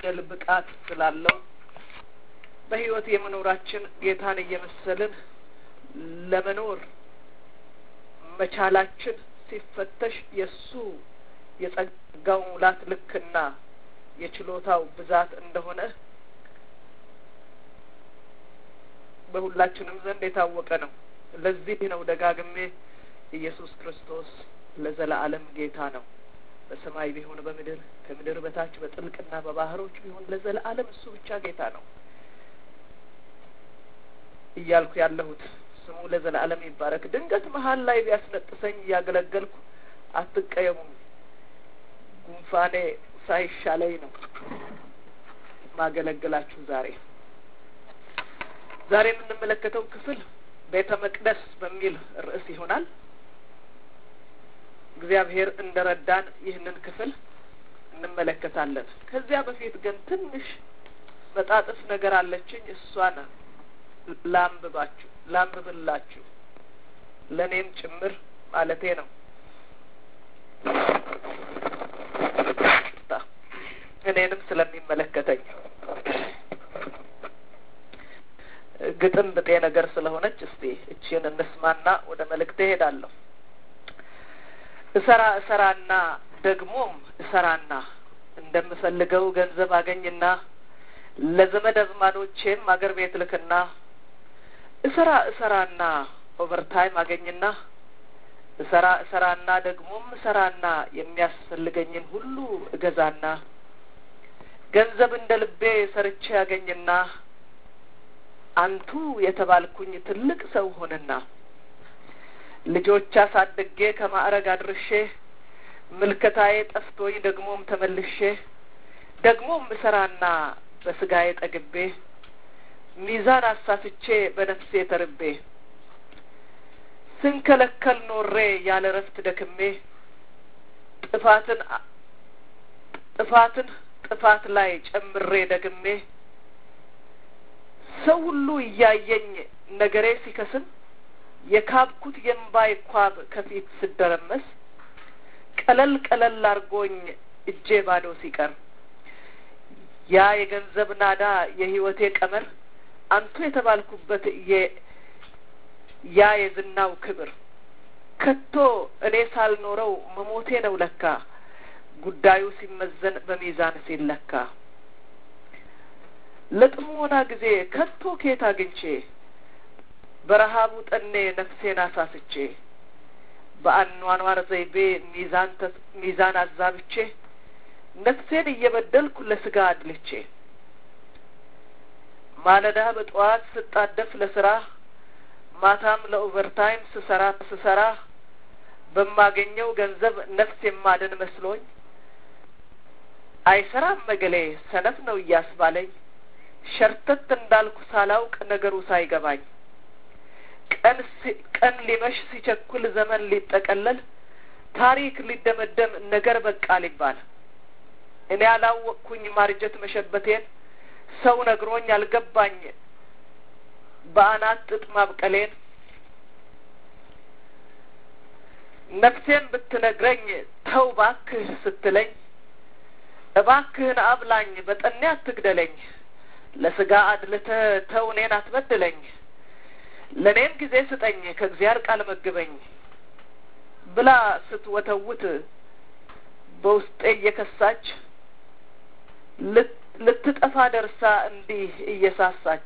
የመግደል ብቃት ስላለው በሕይወት የመኖራችን ጌታን እየመሰልን ለመኖር መቻላችን ሲፈተሽ የእሱ የጸጋው ሙላት ልክና የችሎታው ብዛት እንደሆነ በሁላችንም ዘንድ የታወቀ ነው። ለዚህ ነው ደጋግሜ ኢየሱስ ክርስቶስ ለዘላለም ጌታ ነው፣ በሰማይ ቢሆን በምድር ከምድር በታች በጥልቅና በባህሮች ቢሆን ለዘላለም እሱ ብቻ ጌታ ነው እያልኩ ያለሁት። ስሙ ለዘላለም ይባረክ። ድንገት መሀል ላይ ቢያስነጥሰኝ እያገለገልኩ አትቀየሙም። ጉንፋኔ ሳይሻለኝ ነው ማገለግላችሁ ዛሬ ዛሬ የምንመለከተው ክፍል ቤተ መቅደስ በሚል ርዕስ ይሆናል። እግዚአብሔር እንደ ረዳን ይህንን ክፍል እንመለከታለን። ከዚያ በፊት ግን ትንሽ መጣጥፍ ነገር አለችኝ። እሷን ላንብባችሁ ላንብብላችሁ ለእኔም ጭምር ማለቴ ነው። እኔንም ስለሚመለከተኝ ግጥም ብጤ ነገር ስለሆነች እስቲ እቺን እንስማና ወደ መልእክቴ እሄዳለሁ። እሰራ እሰራና ደግሞም እሰራና እንደምፈልገው ገንዘብ አገኝና ለዘመድ አዝማዶቼም አገር ቤት ልክና እሰራ እሰራና ኦቨርታይም አገኝና እሰራ እሰራና ደግሞም እሰራና የሚያስፈልገኝን ሁሉ እገዛና ገንዘብ እንደ ልቤ ሰርቼ ያገኝና አንቱ የተባልኩኝ ትልቅ ሰው ሆንና ልጆች አሳድጌ ከማዕረግ አድርሼ ምልከታዬ ጠፍቶኝ ደግሞም ተመልሼ ደግሞም እሰራና በስጋዬ ጠግቤ ሚዛን አሳፍቼ በነፍሴ ተርቤ ስንከለከል ኖሬ ያለ ረፍት ደክሜ ጥፋትን ጥፋትን ጥፋት ላይ ጨምሬ ደግሜ ሰው ሁሉ እያየኝ ነገሬ ሲከስም የካብኩት የእምባይ ኳብ ከፊት ስደረመስ ቀለል ቀለል አርጎኝ እጄ ባዶ ሲቀር ያ የገንዘብ ናዳ የሕይወቴ ቀመር አንቱ የተባልኩበት ያ የዝናው ክብር ከቶ እኔ ሳልኖረው መሞቴ ነው ለካ ጉዳዩ ሲመዘን በሚዛን ሲለካ ለጥሞና ጊዜ ከቶ ኬት አግኝቼ በረሀቡ ጠኔ ነፍሴን አሳስቼ በአኗኗር ዘይቤ ሚዛን ሚዛን አዛብቼ ነፍሴን እየበደልኩ ለስጋ አድልቼ ማለዳ በጠዋት ስጣደፍ ለስራ ማታም ለኦቨርታይም ስሰራ ስሰራ በማገኘው ገንዘብ ነፍስ የማድን መስሎኝ አይሰራም መገሌ ሰነፍ ነው እያስባለኝ ሸርተት እንዳልኩ ሳላውቅ ነገሩ ሳይገባኝ ቀን ቀን ሊመሽ ሲቸኩል ዘመን ሊጠቀለል ታሪክ ሊደመደም ነገር በቃ ሊባል እኔ ያላወቅኩኝ ማርጀት መሸበቴን ሰው ነግሮኝ አልገባኝ በአናት ጥጥ ማብቀሌን ነፍሴን ብትነግረኝ ተው ባክህ ስትለኝ እባክህን አብላኝ በጠኔ አትግደለኝ ለስጋ አድልተ ተው እኔን አትበድለኝ ለእኔም ጊዜ ስጠኝ ከእግዚአብሔር ቃል መግበኝ ብላ ስትወተውት በውስጤ እየከሳች ልትጠፋ ደርሳ እንዲህ እየሳሳች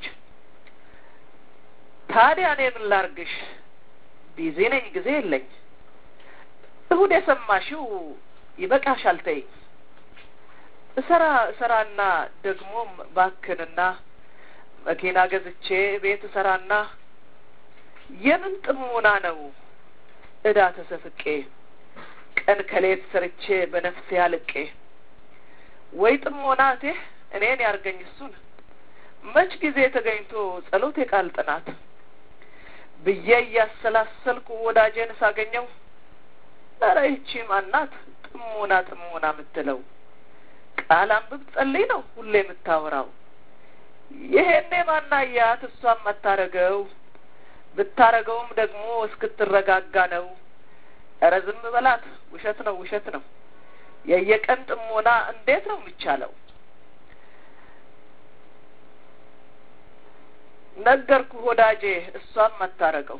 ታዲያ እኔ ምን ላርግሽ ቢዚ ነኝ ጊዜ የለኝ እሁድ የሰማሽው ይበቃሻል ተይኝ እሰራ እሰራና ደግሞም ባክንና መኪና ገዝቼ ቤት እሰራና የምን ጥሞና ነው እዳ ተሰፍቄ ቀን ከሌት ሰርቼ በነፍሴ አልቄ ወይ ጥሞና እቴ እኔን ያርገኝ እሱን መች ጊዜ ተገኝቶ ጸሎት የቃል ጥናት ብዬ እያሰላሰልኩ ወዳጄን ሳገኘው ኧረ ይቺ ማናት ጥሞና ጥሞና የምትለው ቃል አንብብ ጸልይ ነው ሁሌ የምታወራው ይሄኔ ማናያት እሷም አታረገው ብታረገውም ደግሞ እስክትረጋጋ ነው ኧረ ዝም በላት ውሸት ነው ውሸት ነው የየቀን ጥሞና እንዴት ነው የሚቻለው ነገርኩ ወዳጄ፣ እሷም አታረገው።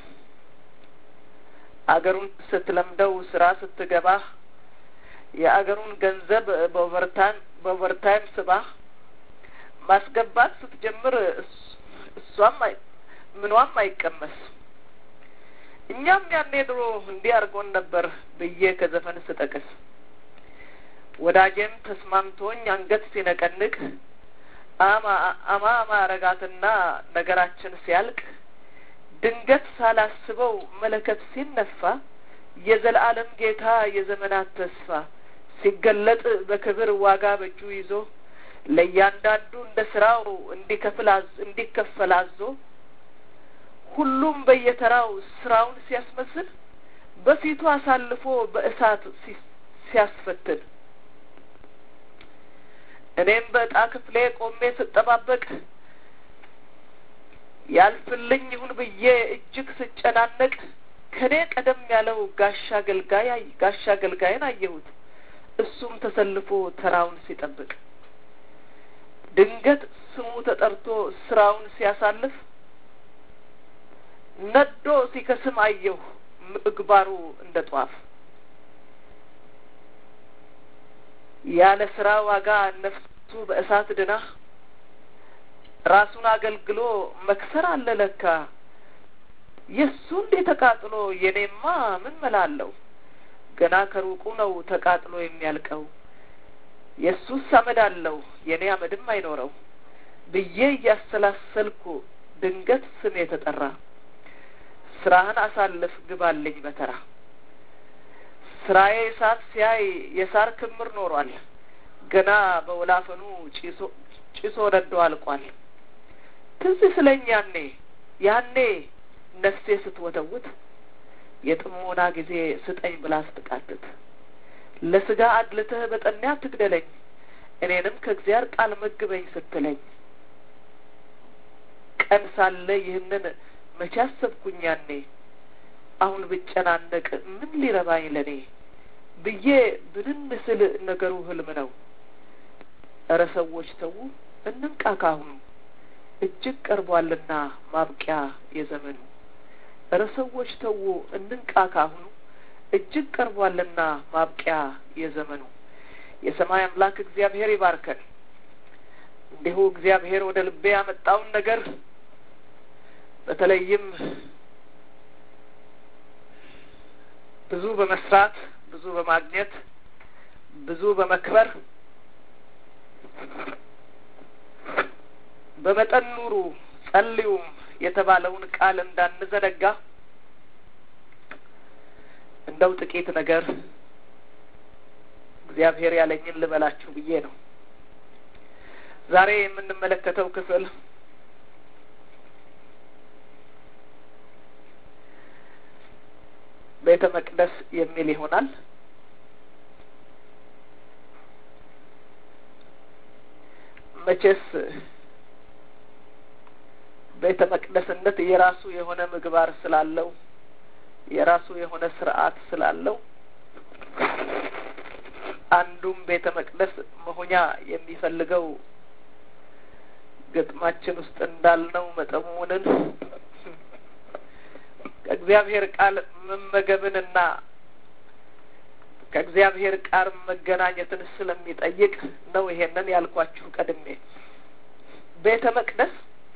አገሩን ስትለምደው ስራ ስትገባ የአገሩን ገንዘብ በኦቨርታይም በኦቨርታይም ስባ ማስገባት ስትጀምር እሷም ምኗም አይቀመስ። እኛም ያኔ ድሮ እንዲህ አድርጎን ነበር ብዬ ከዘፈን ስጠቅስ ወዳጄም ተስማምቶኝ አንገት ሲነቀንቅ አማ አማ አማ አረጋትና ነገራችን ሲያልቅ ድንገት ሳላስበው መለከት ሲነፋ የዘላለም ጌታ የዘመናት ተስፋ ሲገለጥ በክብር ዋጋ በእጁ ይዞ ለእያንዳንዱ እንደ ስራው እንዲከፍል እንዲከፈል አዞ ሁሉም በየተራው ስራውን ሲያስመስል በፊቱ አሳልፎ በእሳት ሲያስፈትን እኔም በእጣ ክፍሌ ቆሜ ስጠባበቅ ያልፍልኝ ይሁን ብዬ እጅግ ስጨናነቅ ከኔ ቀደም ያለው ጋሻ አገልጋይ ጋሻ አገልጋይን አየሁት። እሱም ተሰልፎ ተራውን ሲጠብቅ ድንገት ስሙ ተጠርቶ ስራውን ሲያሳልፍ ነዶ ሲከስም አየሁ ምግባሩ እንደ ጧፍ ያለ ስራ ዋጋ ነፍሱ በእሳት ድና ራሱን አገልግሎ መክሰር አለ ለካ። የእሱ እንዴ ተቃጥሎ የኔማ ምን መላለሁ? ገና ከሩቁ ነው ተቃጥሎ የሚያልቀው። የእሱስ አመድ አለው የኔ አመድም አይኖረው ብዬ እያሰላሰልኩ ድንገት ስም የተጠራ ስራህን አሳልፍ ግባልኝ በተራ ስራዬ እሳት ሲያይ የሳር ክምር ኖሯል። ገና በወላፈኑ ጭሶ ጭሶ ነዶ አልቋል። ትዝ ስለኝ ያኔ ያኔ ነፍሴ ስትወተውት የጥሞና ጊዜ ስጠኝ ብላ ስትቃትት ለስጋ አድልተህ በጠኔ አትግደለኝ እኔንም ከእግዚአብሔር ቃል መግበኝ ስትለኝ ቀን ሳለ ይህንን መቼ አሰብኩኝ ያኔ አሁን ብጨናነቅ ምን ሊረባኝ ለኔ ብዬ ብንን ስል ነገሩ ህልም ነው። እረ ሰዎች ተዉ እንንቃ ካሁኑ እጅግ ቀርቧልና ማብቂያ የዘመኑ። እረ ሰዎች ተዉ እንንቃ ካሁኑ እጅግ ቀርቧልና ማብቂያ የዘመኑ። የሰማይ አምላክ እግዚአብሔር ይባርከን። እንዲሁ እግዚአብሔር ወደ ልቤ ያመጣውን ነገር በተለይም ብዙ በመስራት ብዙ በማግኘት ብዙ በመክበር በመጠን ኑሩ ጸልዩም የተባለውን ቃል እንዳንዘነጋ እንደው ጥቂት ነገር እግዚአብሔር ያለኝን ልበላችሁ ብዬ ነው። ዛሬ የምንመለከተው ክፍል ቤተ መቅደስ የሚል ይሆናል። መቼስ ቤተ መቅደስነት የራሱ የሆነ ምግባር ስላለው የራሱ የሆነ ስርዓት ስላለው አንዱም ቤተ መቅደስ መሆኛ የሚፈልገው ግጥማችን ውስጥ እንዳልነው መጠሙንን ከእግዚአብሔር ቃል መመገብንና ከእግዚአብሔር ቃል መገናኘትን ስለሚጠይቅ ነው ይሄንን ያልኳችሁ ቀድሜ። ቤተ መቅደስ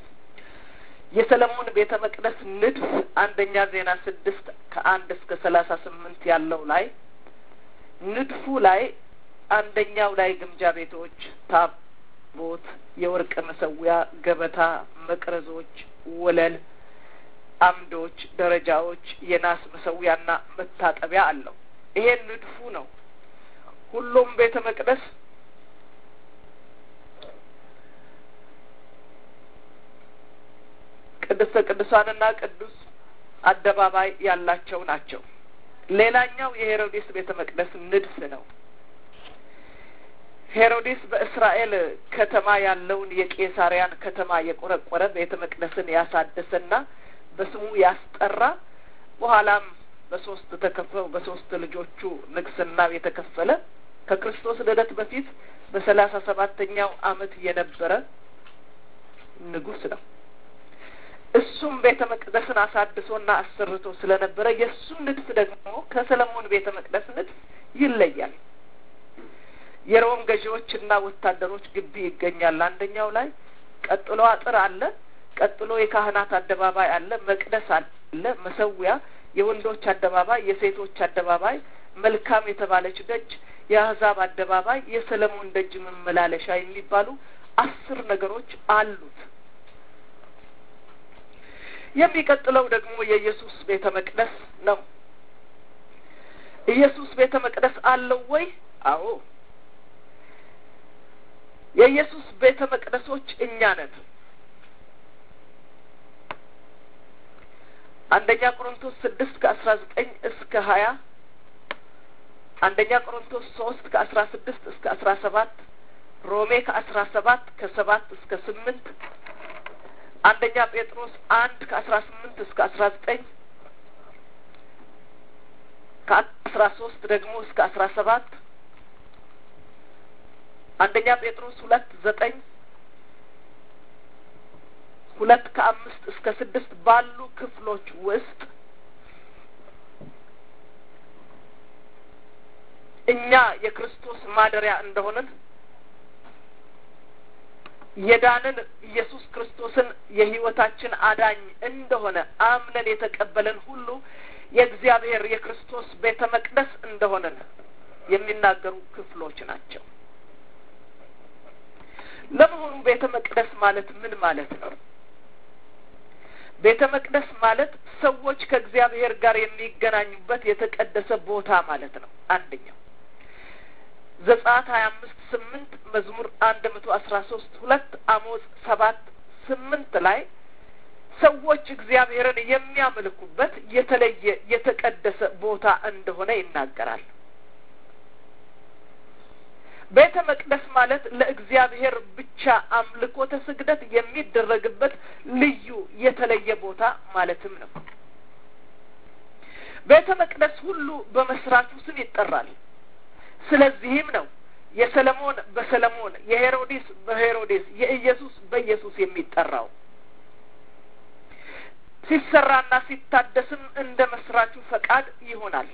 የሰለሞን ቤተ መቅደስ ንድፍ አንደኛ ዜና ስድስት ከአንድ እስከ ሰላሳ ስምንት ያለው ላይ ንድፉ ላይ አንደኛው ላይ ግምጃ ቤቶች፣ ታቦት፣ የወርቅ መሰዊያ፣ ገበታ፣ መቅረዞች፣ ወለል አምዶች፣ ደረጃዎች፣ የናስ መሰዊያና መታጠቢያ አለው። ይሄ ንድፉ ነው። ሁሉም ቤተ መቅደስ ቅድስተ ቅዱሳንና ቅዱስ አደባባይ ያላቸው ናቸው። ሌላኛው የሄሮዲስ ቤተ መቅደስ ንድፍ ነው። ሄሮዲስ በእስራኤል ከተማ ያለውን የቄሳሪያን ከተማ የቆረቆረ ቤተ መቅደስን ያሳደሰና በስሙ ያስጠራ በኋላም በሶስት ተከፈው በሶስት ልጆቹ ንግስናው የተከፈለ ከክርስቶስ ልደት በፊት በሰላሳ ሰባተኛው አመት የነበረ ንጉስ ነው። እሱም ቤተ መቅደስን አሳድሶና አሰርቶ ስለነበረ የእሱም ንድፍ ደግሞ ከሰለሞን ቤተ መቅደስ ንድፍ ይለያል። የሮም ገዢዎችና ወታደሮች ግቢ ይገኛል አንደኛው ላይ። ቀጥሎ አጥር አለ። ቀጥሎ የካህናት አደባባይ አለ። መቅደስ አለ። መሰዊያ፣ የወንዶች አደባባይ፣ የሴቶች አደባባይ፣ መልካም የተባለች ደጅ፣ የአህዛብ አደባባይ፣ የሰለሞን ደጅ መመላለሻ የሚባሉ አስር ነገሮች አሉት። የሚቀጥለው ደግሞ የኢየሱስ ቤተ መቅደስ ነው። ኢየሱስ ቤተ መቅደስ አለው ወይ? አዎ። የኢየሱስ ቤተ መቅደሶች እኛ ነን። አንደኛ ቆሮንቶስ ስድስት ከአስራ ዘጠኝ እስከ ሀያ አንደኛ ቆሮንቶስ ሶስት ከአስራ ስድስት እስከ አስራ ሰባት ሮሜ ከአስራ ሰባት ከሰባት እስከ ስምንት አንደኛ ጴጥሮስ አንድ ከአስራ ስምንት እስከ አስራ ዘጠኝ ከአስራ ሶስት ደግሞ እስከ አስራ ሰባት አንደኛ ጴጥሮስ ሁለት ዘጠኝ ሁለት ከአምስት እስከ ስድስት ባሉ ክፍሎች ውስጥ እኛ የክርስቶስ ማደሪያ እንደሆንን የዳንን ኢየሱስ ክርስቶስን የሕይወታችን አዳኝ እንደሆነ አምነን የተቀበለን ሁሉ የእግዚአብሔር የክርስቶስ ቤተ መቅደስ እንደሆነን የሚናገሩ ክፍሎች ናቸው። ለመሆኑ ቤተ መቅደስ ማለት ምን ማለት ነው? ቤተ መቅደስ ማለት ሰዎች ከእግዚአብሔር ጋር የሚገናኙበት የተቀደሰ ቦታ ማለት ነው። አንደኛው ዘጸአት ሀያ አምስት ስምንት መዝሙር አንድ መቶ አስራ ሶስት ሁለት አሞጽ ሰባት ስምንት ላይ ሰዎች እግዚአብሔርን የሚያመልኩበት የተለየ የተቀደሰ ቦታ እንደሆነ ይናገራል። ቤተ መቅደስ ማለት ለእግዚአብሔር ብቻ አምልኮተ ስግደት የሚደረግበት ልዩ የተለየ ቦታ ማለትም ነው። ቤተ መቅደስ ሁሉ በመስራቹ ስም ይጠራል። ስለዚህም ነው የሰለሞን በሰለሞን የሄሮዲስ በሄሮዴስ የኢየሱስ በኢየሱስ የሚጠራው። ሲሰራና ሲታደስም እንደ መስራቹ ፈቃድ ይሆናል።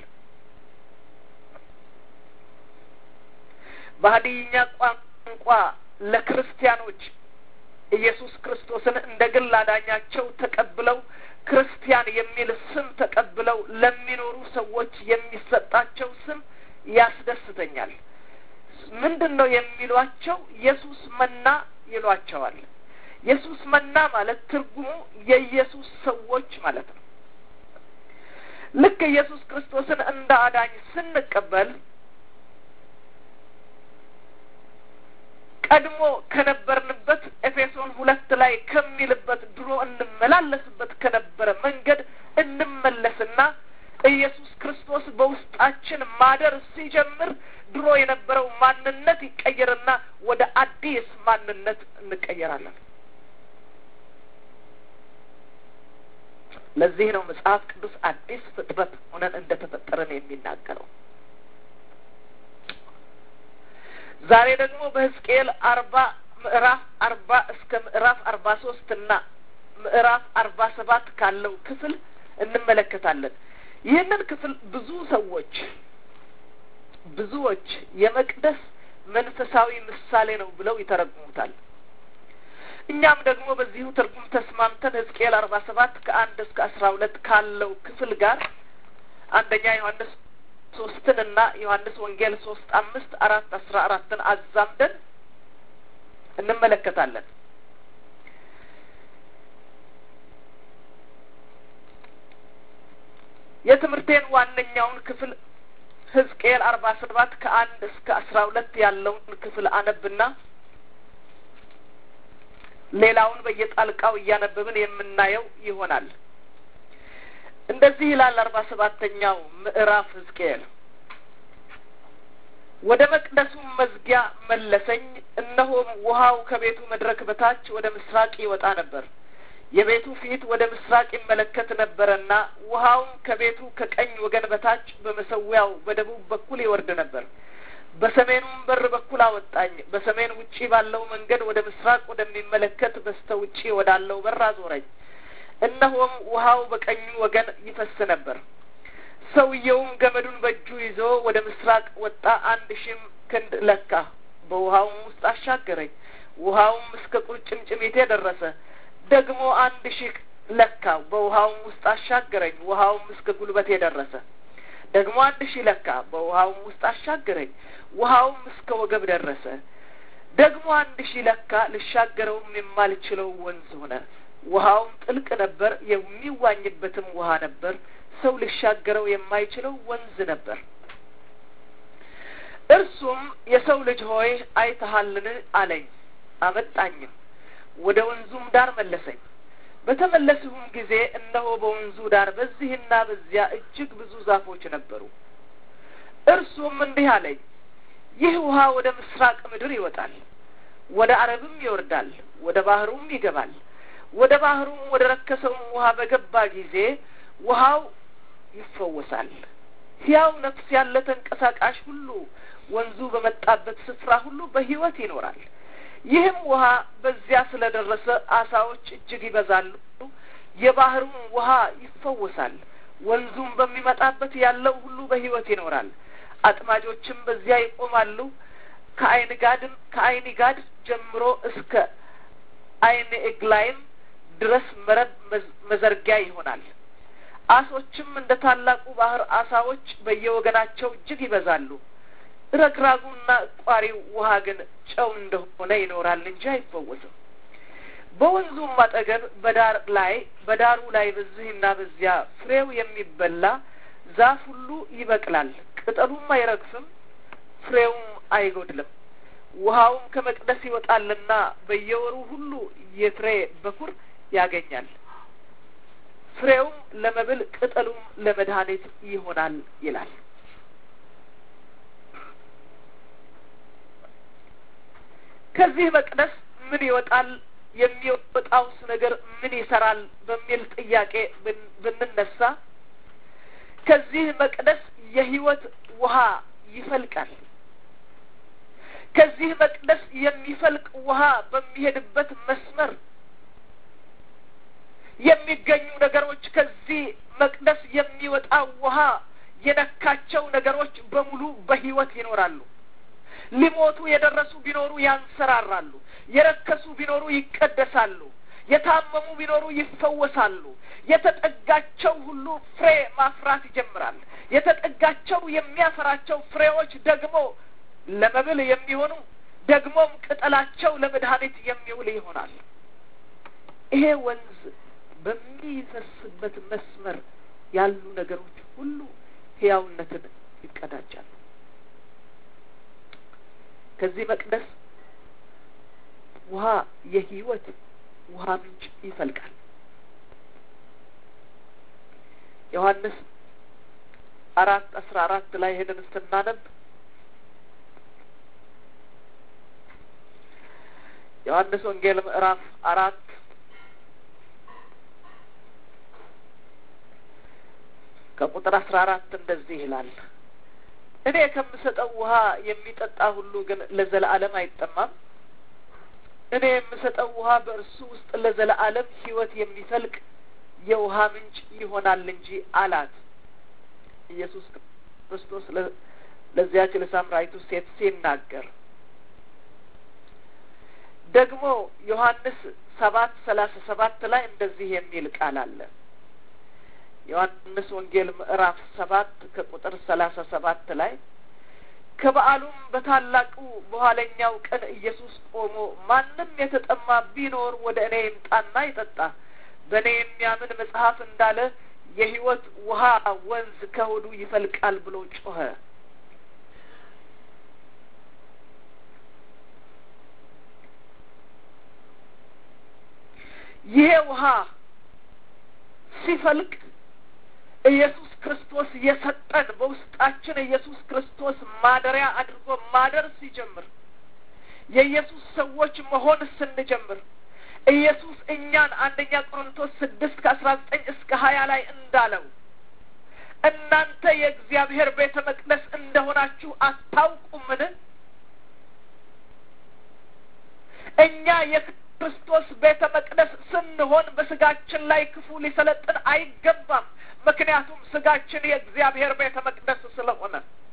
በሀዲይኛ ቋንቋ ለክርስቲያኖች ኢየሱስ ክርስቶስን እንደ ግል አዳኛቸው ተቀብለው ክርስቲያን የሚል ስም ተቀብለው ለሚኖሩ ሰዎች የሚሰጣቸው ስም ያስደስተኛል። ምንድን ነው የሚሏቸው? ኢየሱስ መና ይሏቸዋል። ኢየሱስ መና ማለት ትርጉሙ የኢየሱስ ሰዎች ማለት ነው። ልክ ኢየሱስ ክርስቶስን እንደ አዳኝ ስንቀበል ቀድሞ ከነበርንበት ኤፌሶን ሁለት ላይ ከሚልበት ድሮ እንመላለስበት ከነበረ መንገድ እንመለስና ኢየሱስ ክርስቶስ በውስጣችን ማደር ሲጀምር ድሮ የነበረው ማንነት ይቀየርና ወደ አዲስ ማንነት እንቀየራለን። ለዚህ ነው መጽሐፍ ቅዱስ አዲስ ፍጥረት ሆነን እንደተፈጠረን የሚናገረው። ዛሬ ደግሞ በሕዝቅኤል አርባ ምዕራፍ አርባ እስከ ምዕራፍ አርባ ሶስት እና ምዕራፍ አርባ ሰባት ካለው ክፍል እንመለከታለን። ይህንን ክፍል ብዙ ሰዎች ብዙዎች የመቅደስ መንፈሳዊ ምሳሌ ነው ብለው ይተረጉሙታል። እኛም ደግሞ በዚሁ ትርጉም ተስማምተን ሕዝቅኤል አርባ ሰባት ከአንድ እስከ አስራ ሁለት ካለው ክፍል ጋር አንደኛ ዮሐንስ ሶስትን እና ዮሐንስ ወንጌል ሶስት አምስት አራት አስራ አራትን አዛምደን እንመለከታለን። የትምህርቴን ዋነኛውን ክፍል ሕዝቅኤል አርባ ሰባት ከአንድ እስከ አስራ ሁለት ያለውን ክፍል አነብና ሌላውን በየጣልቃው እያነበብን የምናየው ይሆናል። እንደዚህ ይላል አርባ ሰባተኛው ምዕራፍ ሕዝቅኤል ወደ መቅደሱም መዝጊያ መለሰኝ፣ እነሆም ውሃው ከቤቱ መድረክ በታች ወደ ምስራቅ ይወጣ ነበር። የቤቱ ፊት ወደ ምስራቅ ይመለከት ነበረና ውሃውም ከቤቱ ከቀኝ ወገን በታች በመሰዊያው በደቡብ በኩል ይወርድ ነበር። በሰሜኑም በር በኩል አወጣኝ። በሰሜን ውጪ ባለው መንገድ ወደ ምስራቅ ወደሚመለከት በስተ ውጪ ወዳለው በር አዞረኝ። እነሆም ውሃው በቀኙ ወገን ይፈስ ነበር። ሰውየውም ገመዱን በእጁ ይዞ ወደ ምስራቅ ወጣ፣ አንድ ሺህም ክንድ ለካ፣ በውሃውም ውስጥ አሻገረኝ። ውሃውም እስከ ቁርጭምጭሚቴ ደረሰ። ደግሞ አንድ ሺህ ለካ፣ በውሃውም ውስጥ አሻገረኝ። ውሃውም እስከ ጉልበቴ ደረሰ። ደግሞ አንድ ሺህ ለካ፣ በውሃውም ውስጥ አሻገረኝ። ውሃውም እስከ ወገብ ደረሰ። ደግሞ አንድ ሺህ ለካ፣ ልሻገረውም የማልችለው ወንዝ ሆነ። ውሃውም ጥልቅ ነበር፣ የሚዋኝበትም ውሃ ነበር። ሰው ሊሻገረው የማይችለው ወንዝ ነበር። እርሱም የሰው ልጅ ሆይ አይተሃልን አለኝ። አመጣኝም፣ ወደ ወንዙም ዳር መለሰኝ። በተመለስሁም ጊዜ እነሆ በወንዙ ዳር በዚህና በዚያ እጅግ ብዙ ዛፎች ነበሩ። እርሱም እንዲህ አለኝ፣ ይህ ውሃ ወደ ምስራቅ ምድር ይወጣል፣ ወደ አረብም ይወርዳል፣ ወደ ባህሩም ይገባል። ወደ ባህሩም ወደ ረከሰውም ውሃ በገባ ጊዜ ውሃው ይፈወሳል። ሕያው ነፍስ ያለ ተንቀሳቃሽ ሁሉ ወንዙ በመጣበት ስፍራ ሁሉ በሕይወት ይኖራል። ይህም ውሃ በዚያ ስለ ደረሰ አሳዎች እጅግ ይበዛሉ፣ የባህሩም ውሃ ይፈወሳል። ወንዙም በሚመጣበት ያለው ሁሉ በሕይወት ይኖራል። አጥማጆችም በዚያ ይቆማሉ። ከአይን ጋድም ከአይን ጋድ ጀምሮ እስከ አይን ኤግላይም ድረስ መረብ መዘርጊያ ይሆናል። አሶችም እንደ ታላቁ ባህር አሳዎች በየወገናቸው እጅግ ይበዛሉ። ረግራጉና እቋሪው ውሃ ግን ጨው እንደሆነ ይኖራል እንጂ አይፈወስም። በወንዙም አጠገብ በዳር ላይ በዳሩ ላይ በዚህና በዚያ ፍሬው የሚበላ ዛፍ ሁሉ ይበቅላል፣ ቅጠሉም አይረግፍም፣ ፍሬውም አይጎድልም። ውሃውም ከመቅደስ ይወጣልና በየወሩ ሁሉ የፍሬ በኩር ያገኛል። ፍሬውም ለመብል ቅጠሉም ለመድኃኒት ይሆናል ይላል። ከዚህ መቅደስ ምን ይወጣል? የሚወጣውስ ነገር ምን ይሰራል? በሚል ጥያቄ ብንነሳ ከዚህ መቅደስ የሕይወት ውሃ ይፈልቃል። ከዚህ መቅደስ የሚፈልቅ ውሃ በሚሄድበት መስመር የሚገኙ ነገሮች ከዚህ መቅደስ የሚወጣው ውሃ የነካቸው ነገሮች በሙሉ በሕይወት ይኖራሉ። ሊሞቱ የደረሱ ቢኖሩ ያንሰራራሉ። የረከሱ ቢኖሩ ይቀደሳሉ። የታመሙ ቢኖሩ ይፈወሳሉ። የተጠጋቸው ሁሉ ፍሬ ማፍራት ይጀምራል። የተጠጋቸው የሚያፈራቸው ፍሬዎች ደግሞ ለመብል የሚሆኑ ደግሞም ቅጠላቸው ለመድኃኒት የሚውል ይሆናል። ይሄ ወንዝ በሚፈስበት መስመር ያሉ ነገሮች ሁሉ ሕያውነትን ይቀዳጃሉ። ከዚህ መቅደስ ውሃ የሕይወት ውሃ ምንጭ ይፈልቃል። ዮሐንስ አራት አስራ አራት ላይ ሄደን ስናነብ ዮሐንስ ወንጌል ምዕራፍ አራት ከቁጥር አስራ አራት እንደዚህ ይላል እኔ ከምሰጠው ውሃ የሚጠጣ ሁሉ ግን ለዘለዓለም አይጠማም። እኔ የምሰጠው ውሃ በእርሱ ውስጥ ለዘለዓለም ሕይወት የሚፈልቅ የውሃ ምንጭ ይሆናል እንጂ አላት። ኢየሱስ ክርስቶስ ለዚያች ለሳምራዊቱ ሴት ሲናገር ደግሞ ዮሐንስ ሰባት ሰላሳ ሰባት ላይ እንደዚህ የሚል ቃል አለ። ዮሐንስ ወንጌል ምዕራፍ ሰባት ከቁጥር ሰላሳ ሰባት ላይ ከበዓሉም በታላቁ በኋለኛው ቀን ኢየሱስ ቆሞ ማንም የተጠማ ቢኖር ወደ እኔ ይምጣና ይጠጣ፣ በእኔ የሚያምን መጽሐፍ እንዳለ የሕይወት ውሃ ወንዝ ከሆዱ ይፈልቃል ብሎ ጮኸ። ይሄ ውሃ ሲፈልቅ ኢየሱስ ክርስቶስ የሰጠን በውስጣችን ኢየሱስ ክርስቶስ ማደሪያ አድርጎ ማደር ሲጀምር የኢየሱስ ሰዎች መሆን ስንጀምር ኢየሱስ እኛን አንደኛ ቆሮንቶስ ስድስት ከአስራ ዘጠኝ እስከ ሀያ ላይ እንዳለው እናንተ የእግዚአብሔር ቤተ መቅደስ እንደሆናችሁ አታውቁምን? እኛ የክርስቶስ ቤተ መቅደስ ስንሆን በስጋችን ላይ ክፉ ሊሰለጥን አይገባም። ምክንያቱም ስጋችን የእግዚአብሔር ቤተ መቅደስ ስለሆነ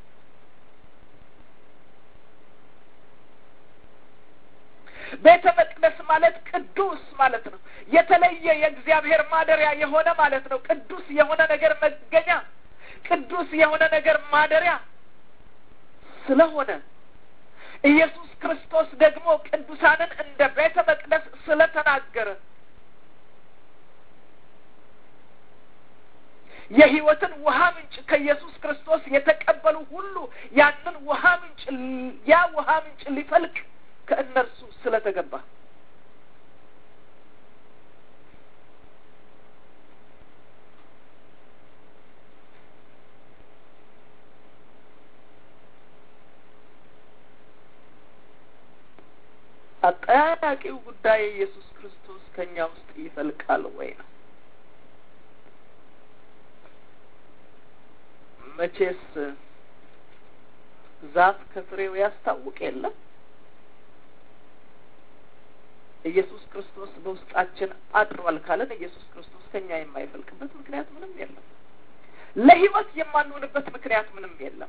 ቤተ መቅደስ ማለት ቅዱስ ማለት ነው። የተለየ የእግዚአብሔር ማደሪያ የሆነ ማለት ነው። ቅዱስ የሆነ ነገር መገኛ፣ ቅዱስ የሆነ ነገር ማደሪያ ስለሆነ ኢየሱስ ክርስቶስ ደግሞ ቅዱሳንን እንደ ቤተ መቅደስ ስለተናገረ የሕይወትን ውሃ ምንጭ ከኢየሱስ ክርስቶስ የተቀበሉ ሁሉ ያንን ውሃ ምንጭ ያ ውሃ ምንጭ ሊፈልቅ ከእነርሱ ስለተገባ አጠያያቂው ጉዳይ ኢየሱስ ክርስቶስ ከእኛ ውስጥ ይፈልቃል ወይ ነው። መቼስ ዛፍ ከፍሬው ያስታውቅ የለም። ኢየሱስ ክርስቶስ በውስጣችን አድሯል ካለን ኢየሱስ ክርስቶስ ከኛ የማይፈልቅበት ምክንያት ምንም የለም። ለሕይወት የማንሆንበት ምክንያት ምንም የለም።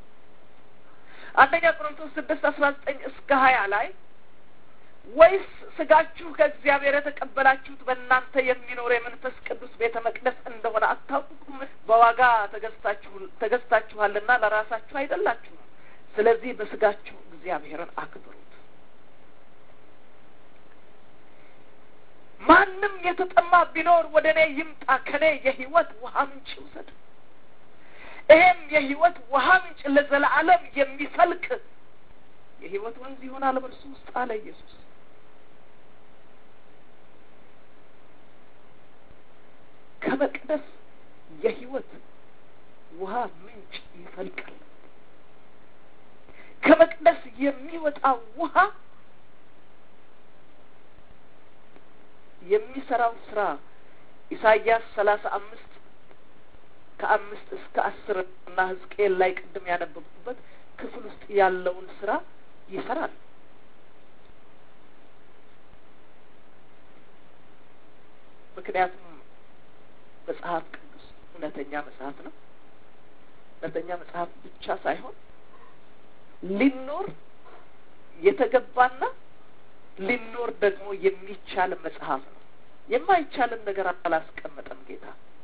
አንደኛ ቆሮንቶስ ስድስት አስራ ዘጠኝ እስከ ሀያ ላይ ወይስ ስጋችሁ ከእግዚአብሔር የተቀበላችሁት በእናንተ የሚኖር የመንፈስ ቅዱስ ቤተ መቅደስ እንደሆነ አታውቁም? በዋጋ ተገዝታችኋልና ለራሳችሁ አይደላችሁም። ስለዚህ በስጋችሁ እግዚአብሔርን አክብሩት። ማንም የተጠማ ቢኖር ወደ እኔ ይምጣ፣ ከእኔ የሕይወት ውሃ ምንጭ ይውሰድ። ይሄም የሕይወት ውሃ ምንጭ ለዘላለም የሚፈልቅ የሕይወት ወንዝ ይሆናል በእርሱ ውስጥ አለ ኢየሱስ። ከመቅደስ የሕይወት ውሃ ምንጭ ይፈልቃል። ከመቅደስ የሚወጣ ውሃ የሚሰራው ስራ ኢሳይያስ ሰላሳ አምስት ከአምስት እስከ አስር እና ሕዝቅኤል ላይ ቅድም ያነበብኩበት ክፍል ውስጥ ያለውን ስራ ይሰራል። ምክንያቱም መጽሐፍ ቅዱስ እውነተኛ መጽሐፍ ነው። እውነተኛ መጽሐፍ ብቻ ሳይሆን ሊኖር የተገባና ሊኖር ደግሞ የሚቻል መጽሐፍ ነው። የማይቻልን ነገር አላስቀመጠም ጌታ።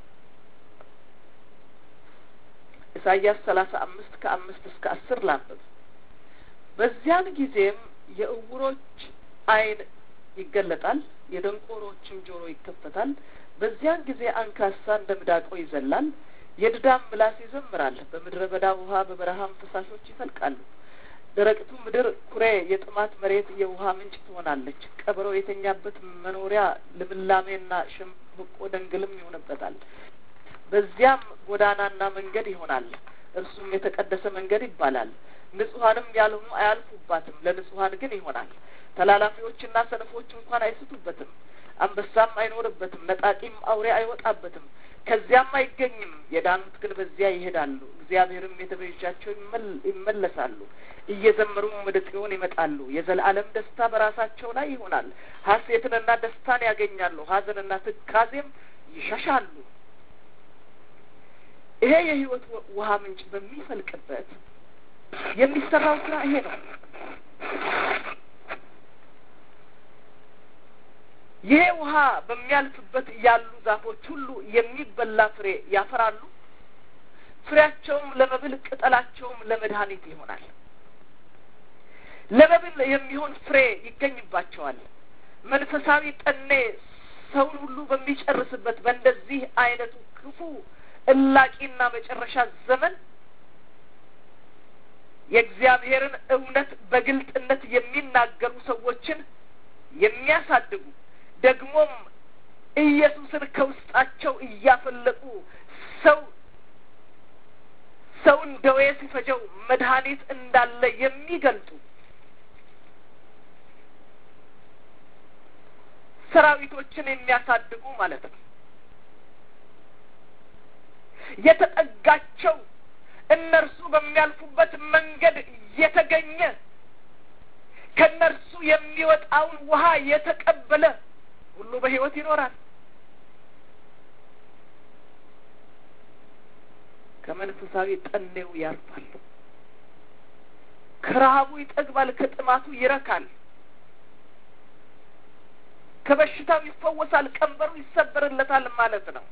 ኢሳይያስ ሰላሳ አምስት ከአምስት እስከ አስር ላንብብ። በዚያን ጊዜም የእውሮች ዓይን ይገለጣል፣ የደንቆሮችም ጆሮ ይከፈታል። በዚያን ጊዜ አንካሳ እንደ ሚዳቆ ይዘላል፣ የድዳም ምላስ ይዘምራል። በምድረ በዳ ውሃ በበረሃም ፈሳሾች ይፈልቃሉ። ደረቅቱ ምድር ኩሬ፣ የጥማት መሬት የውሃ ምንጭ ትሆናለች። ቀበሮ የተኛበት መኖሪያ ልምላሜና ሸምበቆ ደንግልም ይሆንበታል። በዚያም ጎዳናና መንገድ ይሆናል፣ እርሱም የተቀደሰ መንገድ ይባላል። ንጹሐንም ያልሆኑ አያልፉባትም፣ ለንጹሐን ግን ይሆናል። ተላላፊዎችና ሰነፎች እንኳን አይስቱበትም። አንበሳም አይኖርበትም፣ ነጣቂም አውሬ አይወጣበትም። ከዚያም አይገኝም። የዳኑት ግን በዚያ ይሄዳሉ። እግዚአብሔርም የተቤዣቸው ይመለሳሉ፣ እየዘመሩም ወደ ጽዮን ይመጣሉ። የዘላለም ደስታ በራሳቸው ላይ ይሆናል። ሐሴትንና ደስታን ያገኛሉ፣ ሐዘንና ትካዜም ይሸሻሉ። ይሄ የሕይወት ውሃ ምንጭ በሚፈልቅበት የሚሰራው ስራ ይሄ ነው። ይሄ ውሃ በሚያልፍበት ያሉ ዛፎች ሁሉ የሚበላ ፍሬ ያፈራሉ። ፍሬያቸውም ለመብል ቅጠላቸውም ለመድኃኒት ይሆናል። ለመብል የሚሆን ፍሬ ይገኝባቸዋል። መንፈሳዊ ጠኔ ሰውን ሁሉ በሚጨርስበት በእንደዚህ አይነቱ ክፉ እላቂና መጨረሻ ዘመን የእግዚአብሔርን እውነት በግልጥነት የሚናገሩ ሰዎችን የሚያሳድጉ ደግሞም ኢየሱስን ከውስጣቸው እያፈለቁ ሰው ሰውን ደዌ ሲፈጀው መድኃኒት እንዳለ የሚገልጡ ሰራዊቶችን የሚያሳድጉ ማለት ነው። የተጠጋቸው እነርሱ በሚያልፉበት መንገድ የተገኘ ከእነርሱ የሚወጣውን ውሃ የተቀበለ ሁሉ በሕይወት ይኖራል። ከመንፈሳዊ ጠኔው ያርፋል። ከረሃቡ ይጠግባል፣ ከጥማቱ ይረካል፣ ከበሽታው ይፈወሳል፣ ቀንበሩ ይሰበርለታል ማለት ነው።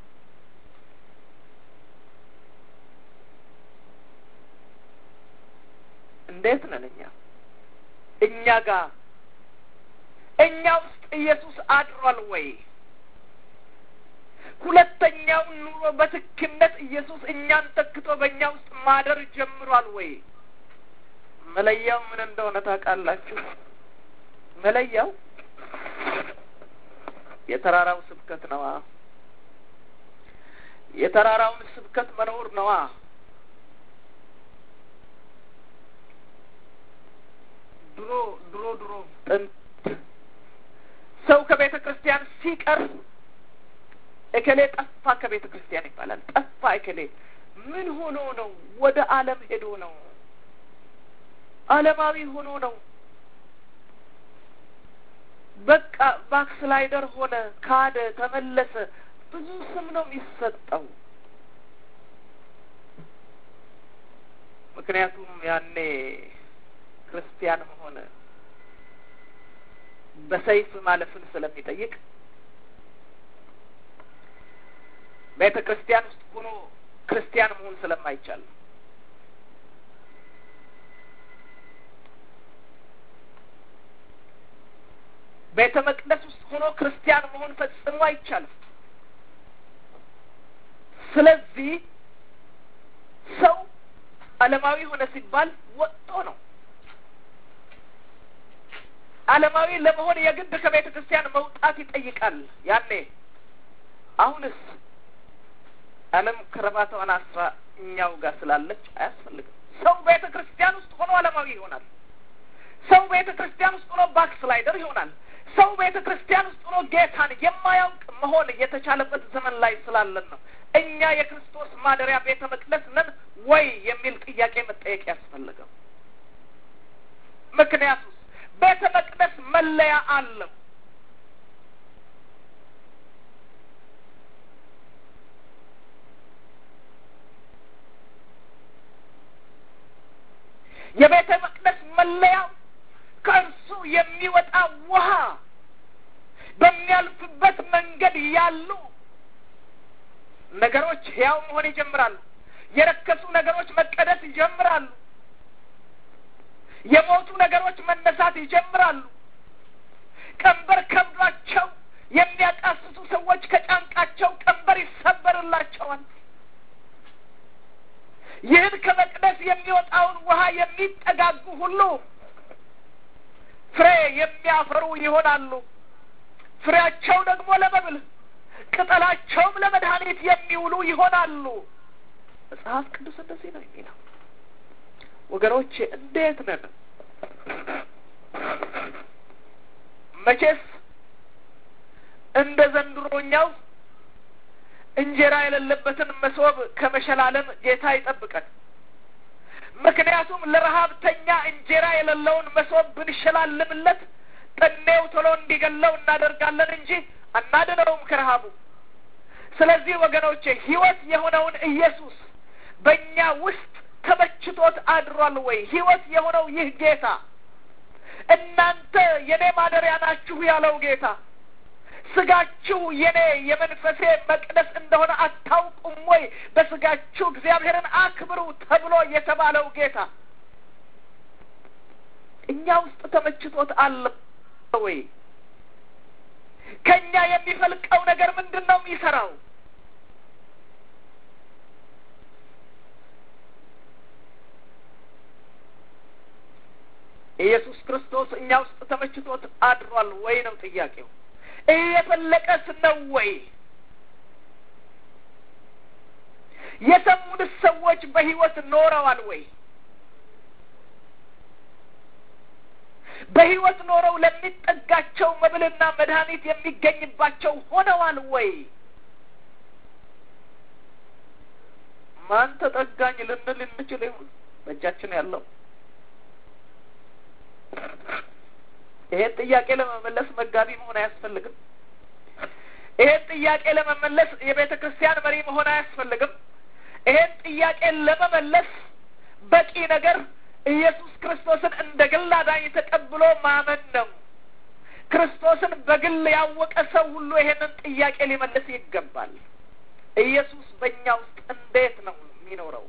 እንዴት ነን እኛ? እኛ ጋር እኛ ውስጥ ኢየሱስ አድሯል ወይ? ሁለተኛውን ኑሮ በትክነት ኢየሱስ እኛን ተክቶ በእኛ ውስጥ ማደር ጀምሯል ወይ? መለያው ምን እንደሆነ ታውቃላችሁ? መለያው የተራራው ስብከት ነዋ። የተራራውን ስብከት መኖር ነዋ። ድሮ ድሮ ድሮ ጥንት ሰው ከቤተ ክርስቲያን ሲቀር እከሌ ጠፋ ከቤተ ክርስቲያን ይባላል። ጠፋ እከሌ ምን ሆኖ ነው? ወደ ዓለም ሄዶ ነው። ዓለማዊ ሆኖ ነው። በቃ ባክስላይደር ሆነ፣ ካደ፣ ተመለሰ። ብዙ ስም ነው የሚሰጠው። ምክንያቱም ያኔ ክርስቲያን መሆን በሰይፍ ማለፍን ስለሚጠይቅ ቤተ ክርስቲያን ውስጥ ሆኖ ክርስቲያን መሆን ስለማይቻል ቤተ መቅደስ ውስጥ ሆኖ ክርስቲያን መሆን ፈጽሞ አይቻልም። ስለዚህ ሰው ዓለማዊ ሆነ ሲባል ወጥቶ ነው። ዓለማዊ ለመሆን የግድ ከቤተ ክርስቲያን መውጣት ይጠይቃል። ያኔ አሁንስ ዓለም ከረባታዋን አስራ እኛው ጋር ስላለች አያስፈልግም። ሰው ቤተ ክርስቲያን ውስጥ ሆኖ ዓለማዊ ይሆናል። ሰው ቤተ ክርስቲያን ውስጥ ሆኖ ባክስላይደር ይሆናል። ሰው ቤተ ክርስቲያን ውስጥ ሆኖ ጌታን የማያውቅ መሆን የተቻለበት ዘመን ላይ ስላለን ነው። እኛ የክርስቶስ ማደሪያ ቤተ መቅደስ ነን ወይ የሚል ጥያቄ መጠየቅ ያስፈልገው። ምክንያቱስ ቤተ መቅደስ መለያ አለው። የቤተ መቅደስ መለያው ከእርሱ የሚወጣ ውሃ በሚያልፍበት መንገድ ያሉ ነገሮች ሕያው መሆን ይጀምራሉ። የረከሱ ነገሮች መቀደስ ይጀምራሉ። የሞቱ ነገሮች መነሳት ይጀምራሉ። ቀንበር ከብዷቸው የሚያቃስቱ ሰዎች ከጫንቃቸው ቀንበር ይሰበርላቸዋል። ይህን ከመቅደስ የሚወጣውን ውሃ የሚጠጋጉ ሁሉ ፍሬ የሚያፈሩ ይሆናሉ። ፍሬያቸው ደግሞ ለመብል ቅጠላቸውም ለመድኃኒት የሚውሉ ይሆናሉ። መጽሐፍ ቅዱስ እንደዚህ ነው የሚለው። ወገኖቼ እንዴት ነን? መቼስ እንደ ዘንድሮኛው እንጀራ የሌለበትን መሶብ ከመሸላለም ጌታ ይጠብቀን። ምክንያቱም ለረሀብተኛ እንጀራ የሌለውን መሶብ ብንሸላልምለት ጠኔው ቶሎ እንዲገለው እናደርጋለን እንጂ አናድነውም ከረሀቡ። ስለዚህ ወገኖቼ ሕይወት የሆነውን ኢየሱስ በእኛ ውስጥ ተመችቶት አድሯል ወይ? ሕይወት የሆነው ይህ ጌታ እናንተ የኔ ማደሪያ ናችሁ ያለው ጌታ ስጋችሁ የኔ የመንፈሴ መቅደስ እንደሆነ አታውቁም ወይ? በስጋችሁ እግዚአብሔርን አክብሩ ተብሎ የተባለው ጌታ እኛ ውስጥ ተመችቶት አለ ወይ? ከእኛ የሚፈልቀው ነገር ምንድን ነው የሚሰራው? ኢየሱስ ክርስቶስ እኛ ውስጥ ተመችቶት አድሯል ወይ ነው ጥያቄው። እየፈለቀስ ነው ወይ? የሰሙንስ ሰዎች በሕይወት ኖረዋል ወይ? በሕይወት ኖረው ለሚጠጋቸው መብልና መድኃኒት የሚገኝባቸው ሆነዋል ወይ? ማን ተጠጋኝ ልንል እንችል ይሆን? በእጃችን ያለው ይሄን ጥያቄ ለመመለስ መጋቢ መሆን አያስፈልግም። ይሄን ጥያቄ ለመመለስ የቤተ ክርስቲያን መሪ መሆን አያስፈልግም። ይሄን ጥያቄ ለመመለስ በቂ ነገር ኢየሱስ ክርስቶስን እንደ ግል አዳኝ ተቀብሎ ማመን ነው። ክርስቶስን በግል ያወቀ ሰው ሁሉ ይሄንን ጥያቄ ሊመልስ ይገባል። ኢየሱስ በእኛ ውስጥ እንዴት ነው የሚኖረው?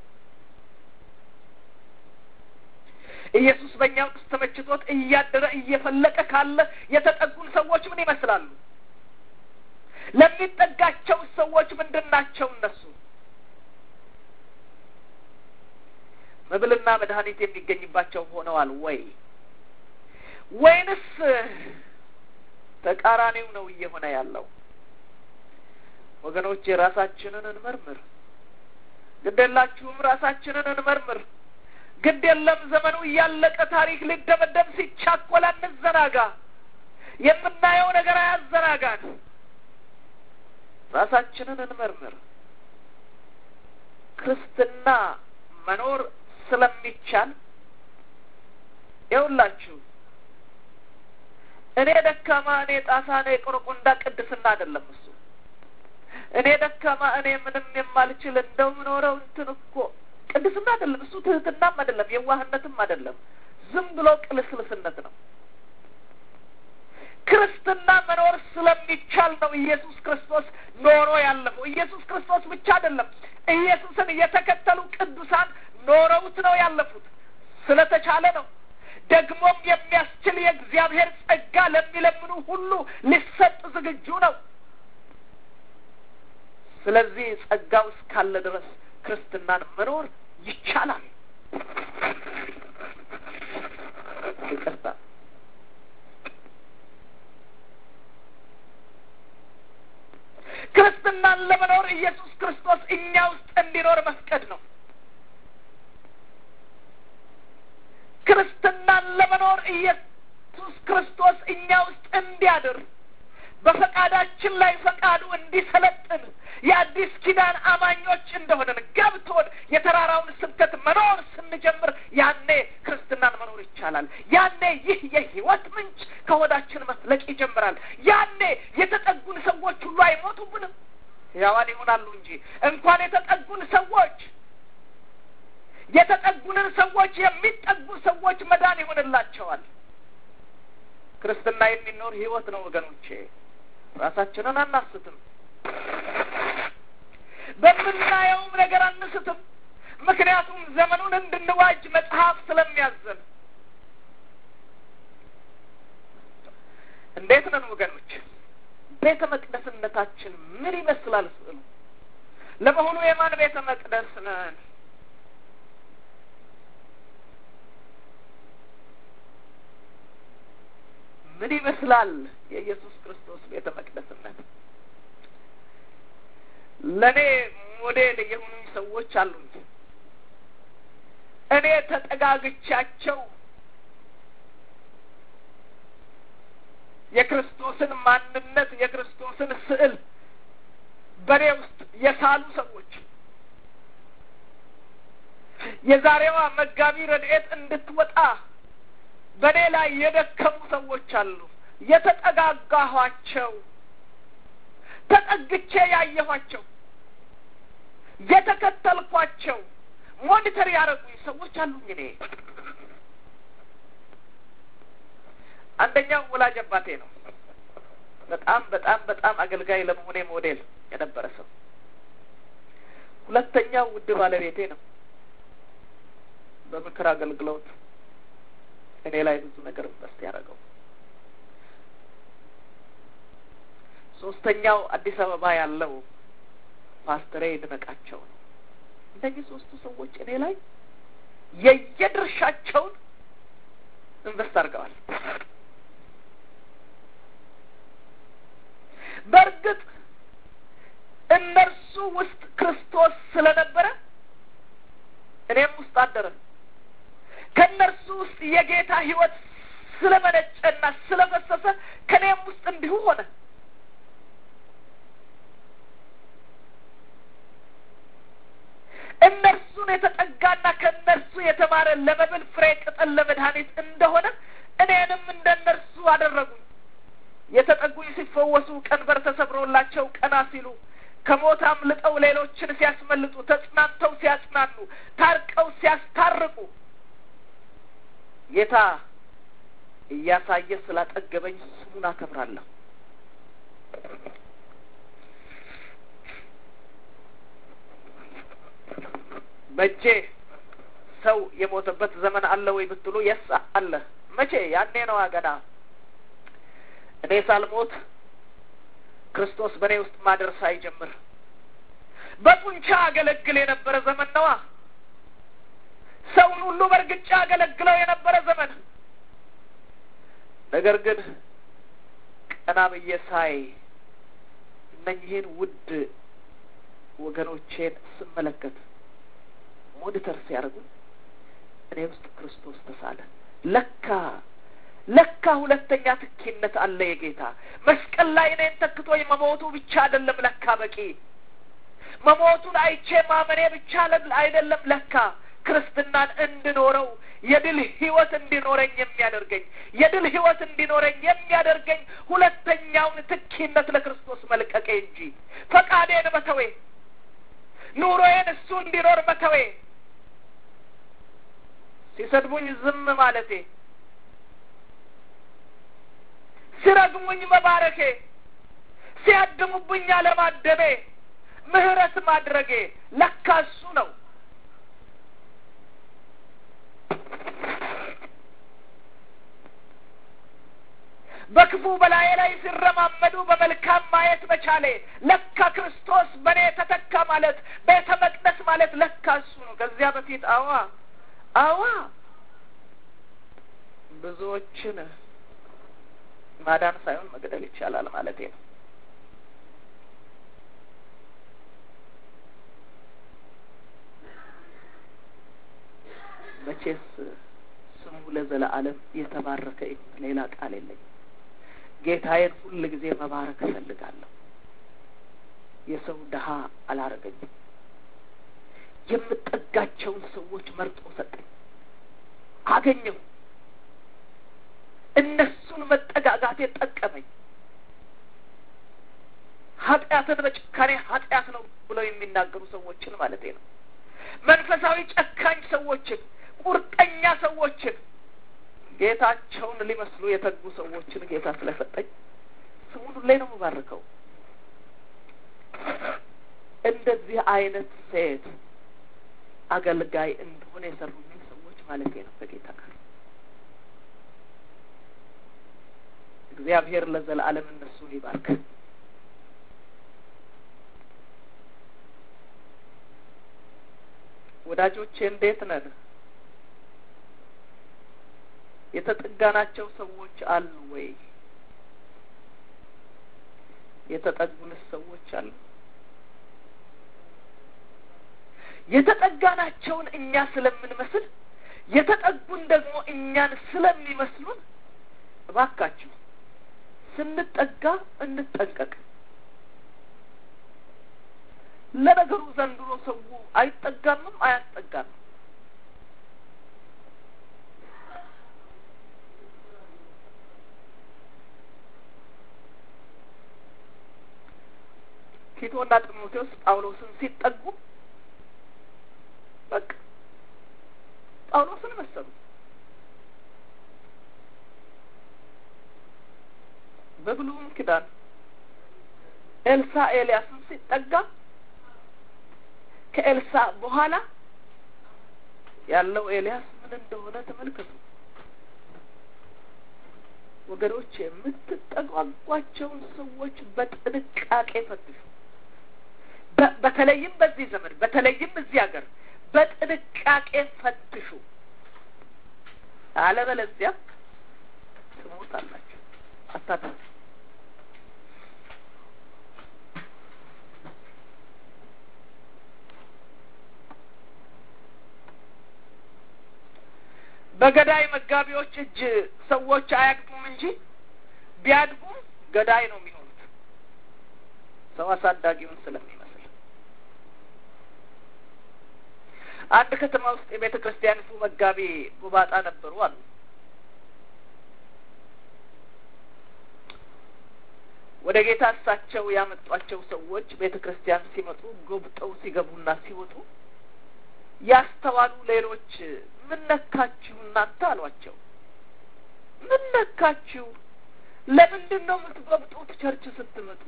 ኢየሱስ በእኛ ውስጥ ተመችቶት እያደረ እየፈለቀ ካለ የተጠጉን ሰዎች ምን ይመስላሉ? ለሚጠጋቸው ሰዎች ምንድን ናቸው እነሱ? መብልና መድኃኒት የሚገኝባቸው ሆነዋል ወይ ወይንስ ተቃራኒው ነው እየሆነ ያለው? ወገኖች የራሳችንን እንመርምር። ግድ የላችሁም ራሳችንን እንመርምር። ግድ የለም ዘመኑ እያለቀ ታሪክ ሊደመደም ሲቻኮል አንዘናጋ። የምናየው ነገር አያዘናጋን። ራሳችንን እንመርምር። ክርስትና መኖር ስለሚቻል ይኸውላችሁ እኔ ደካማ፣ እኔ ጣሳ፣ እኔ ቆረቆንዳ ቅድስና አይደለም እሱ። እኔ ደካማ፣ እኔ ምንም የማልችል እንደው ምኖረው እንትን እኮ ቅድስና አይደለም እሱ። ትህትናም አይደለም፣ የዋህነትም አይደለም። ዝም ብሎ ቅልስልስነት ነው። ክርስትና መኖር ስለሚቻል ነው ኢየሱስ ክርስቶስ ኖሮ ያለፈው። ኢየሱስ ክርስቶስ ብቻ አይደለም፣ ኢየሱስን የተከተሉ ቅዱሳን ኖረውት ነው ያለፉት። ስለተቻለ ነው። ደግሞም የሚያስችል የእግዚአብሔር ጸጋ ለሚለምኑ ሁሉ ሊሰጥ ዝግጁ ነው። ስለዚህ ጸጋው እስካለ ድረስ ክርስትናን መኖር ይቻላል። ይቅርታ ክርስትናን ለመኖር ኢየሱስ ክርስቶስ እኛ ውስጥ እንዲኖር መፍቀድ ነው። ክርስትናን ለመኖር ኢየሱስ ክርስቶስ እኛ ውስጥ እንዲያድር በፈቃዳችን ላይ ፈቃዱ እንዲሰለጥን የአዲስ ኪዳን አማኞች እንደሆነን ገብቶን የተራራውን ስብከት መኖር ስንጀምር ያኔ ክርስትናን መኖር ይቻላል። ያኔ ይህ የሕይወት ምንጭ ከሆዳችን መፍለቅ ይጀምራል። ያኔ የተጠጉን ሰዎች ሁሉ አይሞቱብንም፣ ሕያዋን ይሆናሉ እንጂ እንኳን የተጠጉን ሰዎች የተጠጉንን ሰዎች የሚጠጉ ሰዎች መዳን ይሆንላቸዋል። ክርስትና የሚኖር ሕይወት ነው ወገኖቼ። ራሳችንን አናስትም። በምናየውም ነገር አንስትም። ምክንያቱም ዘመኑን እንድንዋጅ መጽሐፍ ስለሚያዘን። እንዴት ነን ወገኖች? ቤተ መቅደስነታችን ምን ይመስላል ስዕሉ? ለመሆኑ የማን ቤተ መቅደስ ነን? ምን ይመስላል የኢየሱስ ክርስቶስ ቤተ መቅደስነት? ለእኔ ሞዴል የሆኑኝ ሰዎች አሉኝ። እኔ ተጠጋግቻቸው የክርስቶስን ማንነት የክርስቶስን ስዕል በእኔ ውስጥ የሳሉ ሰዎች የዛሬዋ መጋቢ ረድኤት እንድትወጣ በእኔ ላይ የደከሙ ሰዎች አሉ። የተጠጋጋኋቸው ተጠግቼ ያየኋቸው የተከተልኳቸው ሞኒተር ያደረጉኝ ሰዎች አሉኝ። እኔ አንደኛው ወላጅ አባቴ ነው። በጣም በጣም በጣም አገልጋይ ለመሆኔ ሞዴል የነበረ ሰው። ሁለተኛው ውድ ባለቤቴ ነው። በምክር አገልግሎት እኔ ላይ ብዙ ነገር ኢንቨስት ያደረገው። ሶስተኛው አዲስ አበባ ያለው ፓስተሬ ይድነቃቸው ነው። እነዚህ ሶስቱ ሰዎች እኔ ላይ የየድርሻቸውን ኢንቨስት አድርገዋል። በእርግጥ እነርሱ ውስጥ ክርስቶስ ስለነበረ እኔም ውስጥ አደረ። ከእነርሱ ውስጥ የጌታ ሕይወት ስለመነጨና ስለፈሰሰ ከእኔም ውስጥ እንዲሁ ሆነ። እነርሱን የተጠጋና ከእነርሱ የተማረ ለመብል ፍሬ ቅጠል ለመድኃኒት እንደሆነ እኔንም እንደ እነርሱ አደረጉኝ። የተጠጉኝ ሲፈወሱ፣ ቀንበር ተሰብሮላቸው ቀና ሲሉ፣ ከሞት አምልጠው ሌሎችን ሲያስመልጡ፣ ተጽናንተው ሲያጽናኑ፣ ታርቀው ሲያስታርቁ ጌታ እያሳየ ስላጠገበኝ ስሙን አከብራለሁ። በእጄ ሰው የሞተበት ዘመን አለ ወይ ብትሉ የስ አለ። መቼ? ያኔ ነዋ ገና እኔ ሳልሞት ክርስቶስ በእኔ ውስጥ ማደር ሳይጀምር በጡንቻ አገለግል የነበረ ዘመን ነዋ። ሰውን ሁሉ በእርግጫ አገለግለው የነበረ ዘመን። ነገር ግን ቀና ብዬ ሳይ እነኝህን ውድ ወገኖቼን ስመለከት ሞኒተር ሲያደርጉ እኔ ውስጥ ክርስቶስ ተሳለ። ለካ ለካ ሁለተኛ ትኪነት አለ የጌታ መስቀል ላይ እኔን ተክቶኝ መሞቱ ብቻ አይደለም ለካ በቂ መሞቱን አይቼ ማመኔ ብቻ አይደለም ለካ ክርስትናን እንድኖረው የድል ህይወት እንዲኖረኝ የሚያደርገኝ የድል ህይወት እንዲኖረኝ የሚያደርገኝ ሁለተኛውን ትኪነት ለክርስቶስ መልቀቄ እንጂ ፈቃዴን መተዌ ኑሮዬን እሱ እንዲኖር መተዌ ሲሰድቡኝ ዝም ማለቴ ሲረግሙኝ መባረኬ ሲያድሙብኝ አለማደቤ ምህረት ማድረጌ ለካ እሱ ነው። በክፉ በላዬ ላይ ሲረማመዱ በመልካም ማየት መቻሌ ለካ ክርስቶስ በእኔ ተተካ ማለት ቤተ መቅደስ ማለት ለካ እሱ ነው። ከዚያ በፊት አዋ አዋ ብዙዎችን ማዳን ሳይሆን መግደል ይቻላል ማለቴ ነው። መቼስ ስሙ ለዘለዓለም የተባረከ ይሁን። ሌላ ቃል የለኝም። ጌታዬን ሁል ጊዜ መባረክ እፈልጋለሁ። የሰው ድሀ አላረገኝም። የምጠጋቸውን ሰዎች መርጦ ሰጠኝ፣ አገኘሁ። እነሱን መጠጋጋቴ ጠቀመኝ። ኃጢአትን በጭካኔ ኃጢአት ነው ብለው የሚናገሩ ሰዎችን ማለቴ ነው። መንፈሳዊ ጨካኝ ሰዎችን፣ ቁርጠኛ ሰዎችን፣ ጌታቸውን ሊመስሉ የተጉ ሰዎችን ጌታ ስለሰጠኝ ስሙን ሁሌ ነው የምባርከው። እንደዚህ አይነት ሴት አገልጋይ እንደሆነ የሰሩልኝ ሰዎች ማለቴ ነው በጌታ ቃል እግዚአብሔር ለዘላለም እነሱን ይባርክ። ወዳጆቼ እንዴት ነን? የተጠጋናቸው ሰዎች አሉ ወይ? የተጠጉንስ ሰዎች አሉ? የተጠጋናቸውን እኛ ስለምንመስል የተጠጉን ደግሞ እኛን ስለሚመስሉን እባካችሁ ስንጠጋ እንጠንቀቅ። ለነገሩ ዘንድሮ ሰው አይጠጋምም አያስጠጋምም። ቲቶና ጢሞቴዎስ ጳውሎስን ሲጠጉ በቃ ጳውሎስን መሰሉ። በብሉይም ኪዳን ኤልሳ ኤልያስን ሲጠጋ ከኤልሳ በኋላ ያለው ኤልያስ ምን እንደሆነ ተመልከቱ ወገኖች። የምትጠጓጓቸውን ሰዎች በጥንቃቄ ፈትሹ። በተለይም በዚህ ዘመን፣ በተለይም እዚህ ሀገር በጥንቃቄ ፈትሹ። አለበለዚያ ትሞታላችሁ። አታድርጉ። በገዳይ መጋቢዎች እጅ ሰዎች አያድጉም እንጂ ቢያድጉም ገዳይ ነው የሚሆኑት ሰው አሳዳጊውን ስለሚመስል። አንድ ከተማ ውስጥ የቤተ ክርስቲያኒቱ መጋቢ ጉባጣ ነበሩ አሉ። ወደ ጌታ እሳቸው ያመጧቸው ሰዎች ቤተ ክርስቲያን ሲመጡ ጎብጠው ሲገቡና ሲወጡ ያስተዋሉ ሌሎች ምን ነካችሁ እናንተ አሏቸው። ምን ነካችሁ? ለምንድን ነው የምትጎብጡት? ቸርች ስትመጡ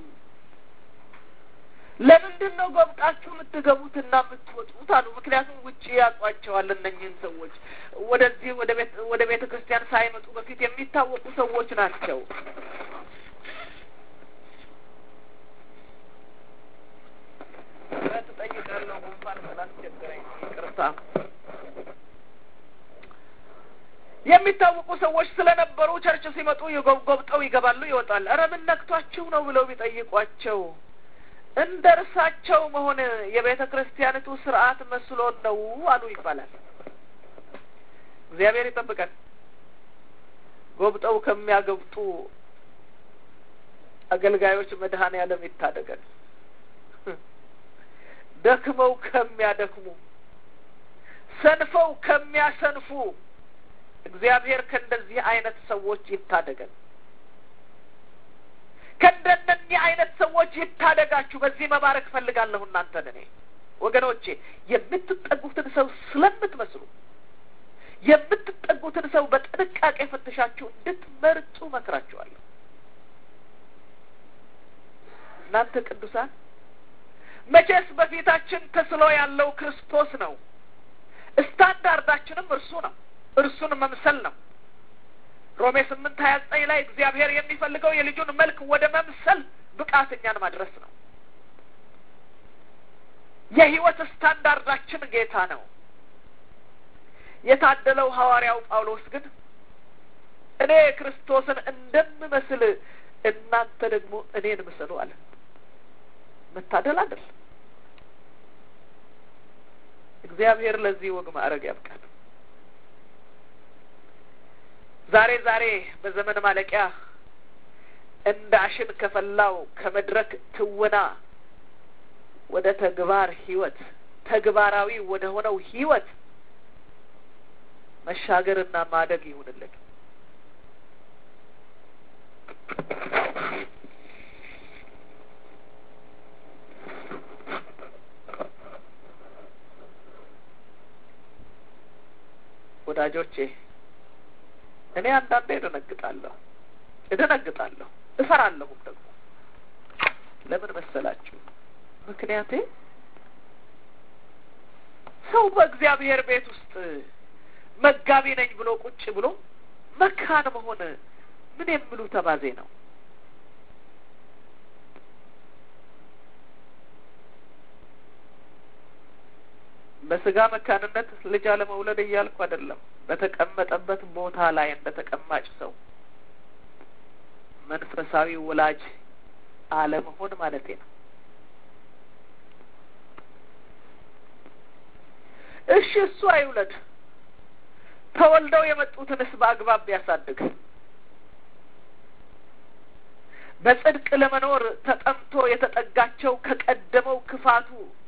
ለምንድን ነው ጎብጣችሁ የምትገቡትና የምትወጡት አሉ። ምክንያቱም ውጭ ያውቋቸዋል እነኝህን ሰዎች ወደዚህ ወደ ቤተ ክርስቲያን ሳይመጡ በፊት የሚታወቁ ሰዎች ናቸው። ትጠይቃለሁ ጉንፋን ስላስቸገረኝ ይቅርታ። የሚታወቁ ሰዎች ስለነበሩ ቸርች ሲመጡ ጎብጠው ይገባሉ፣ ይወጣል። ኧረ ምን ነክቷችሁ ነው ብለው ቢጠይቋቸው እንደ እርሳቸው መሆን የቤተ ክርስቲያኒቱ ስርዓት መስሎን ነው አሉ ይባላል። እግዚአብሔር ይጠብቀን። ጎብጠው ከሚያገብጡ አገልጋዮች መድኃኔ ዓለም ይታደገን። ደክመው ከሚያደክሙ ሰንፈው ከሚያሰንፉ እግዚአብሔር ከእንደዚህ አይነት ሰዎች ይታደገን። ከእንደነኚህ አይነት ሰዎች ይታደጋችሁ። በዚህ መባረክ ፈልጋለሁ እናንተን እኔ ወገኖቼ የምትጠጉትን ሰው ስለምትመስሉ የምትጠጉትን ሰው በጥንቃቄ ፈትሻችሁ እንድትመርጡ መክራችኋለሁ። እናንተ ቅዱሳን መቼስ በፊታችን ተስሎ ያለው ክርስቶስ ነው። ስታንዳርዳችንም እርሱ ነው። እርሱን መምሰል ነው። ሮሜ ስምንት ሀያ ዘጠኝ ላይ እግዚአብሔር የሚፈልገው የልጁን መልክ ወደ መምሰል ብቃት እኛን ማድረስ ነው። የህይወት ስታንዳርዳችን ጌታ ነው። የታደለው ሐዋርያው ጳውሎስ ግን እኔ ክርስቶስን እንደምመስል እናንተ ደግሞ እኔን ምሰሉ አለ። መታደል አይደል? እግዚአብሔር ለዚህ ወግ ማዕረግ ያብቃል። ዛሬ ዛሬ በዘመን ማለቂያ እንደ አሽን ከፈላው ከመድረክ ትወና ወደ ተግባር ህይወት ተግባራዊ ወደ ሆነው ህይወት መሻገርና ማደግ ይሁንልን። ወዳጆቼ እኔ አንዳንዴ እደነግጣለሁ እደነግጣለሁ እፈራለሁም ደግሞ ለምን መሰላችሁ? ምክንያቴ ሰው በእግዚአብሔር ቤት ውስጥ መጋቢ ነኝ ብሎ ቁጭ ብሎ መካን መሆን ምን የሚሉ ተባዜ ነው? በስጋ መካንነት ልጅ አለመውለድ እያልኩ አይደለም። በተቀመጠበት ቦታ ላይ እንደ ተቀማጭ ሰው መንፈሳዊ ወላጅ አለመሆን ማለቴ ነው። እሺ እሱ አይውለድ፣ ተወልደው የመጡትንስ በአግባብ ቢያሳድግ፣ በጽድቅ ለመኖር ተጠምቶ የተጠጋቸው ከቀደመው ክፋቱ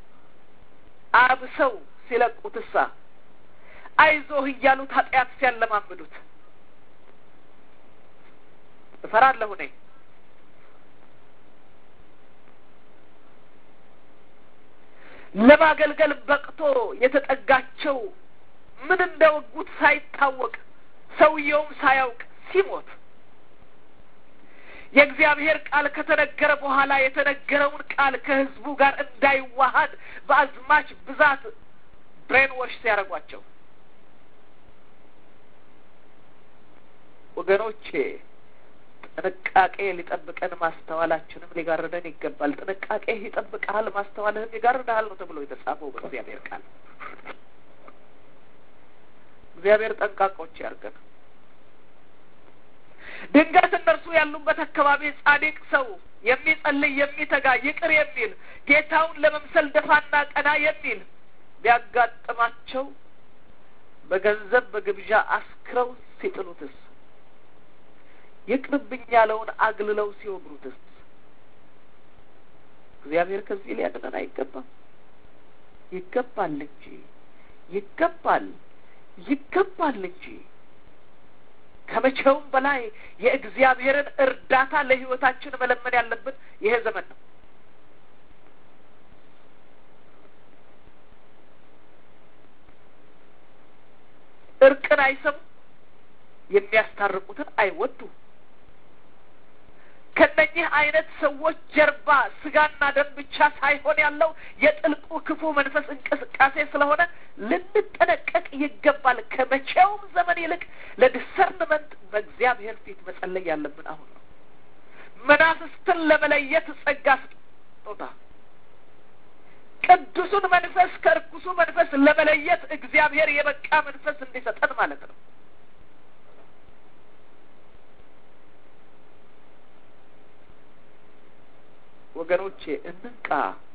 አብሰው ሲለቁትሳ አይዞህ እያሉት ኃጢአት ሲያለማምዱት እፈራለሁ እኔ። ለማገልገል በቅቶ የተጠጋቸው ምን እንደወጉት ሳይታወቅ ሰውየውም ሳያውቅ ሲሞት የእግዚአብሔር ቃል ከተነገረ በኋላ የተነገረውን ቃል ከሕዝቡ ጋር እንዳይዋሀድ በአዝማች ብዛት ብሬን ወሽ ሲያደርጓቸው ወገኖቼ ጥንቃቄ ሊጠብቀን ማስተዋላችንም ሊጋርደን ይገባል። ጥንቃቄ ይጠብቀሃል፣ ማስተዋልህም ይጋርድሃል ነው ተብሎ የተጻፈው በእግዚአብሔር ቃል። እግዚአብሔር ጠንቃቆች ያርገን። ድንገት እነርሱ ያሉበት አካባቢ ጻድቅ ሰው የሚጸልይ የሚተጋ ይቅር የሚል ጌታውን ለመምሰል ደፋና ቀና የሚል ቢያጋጥማቸው በገንዘብ በግብዣ አስክረው ሲጥሉትስ ይቅርብኝ ያለውን አግልለው ሲወግሩትስ እግዚአብሔር ከዚህ ሊያድነን አይገባም? ይገባል እንጂ ይገባል ይገባል እንጂ ከመቼውም በላይ የእግዚአብሔርን እርዳታ ለሕይወታችን መለመን ያለብን ይሄ ዘመን ነው። እርቅን አይሰሙ፣ የሚያስታርቁትን አይወዱ። ከነኚህ አይነት ሰዎች ጀርባ ስጋና ደም ብቻ ሳይሆን ያለው የጥልቁ ክፉ መንፈስ እንቅስቃሴ ስለሆነ ልንጠነቀቅ ይገባል። ከመቼውም ዘመን ይልቅ ለዲሰርንመንት በእግዚአብሔር ፊት መጸለይ ያለብን አሁን ነው። መናፍስትን ለመለየት ጸጋ ስጦታ፣ ቅዱሱን መንፈስ ከርኩሱ መንፈስ ለመለየት እግዚአብሔር የበቃ መንፈስ እንዲሰጠን ማለት ነው። ወገኖቼ እንንቃ፣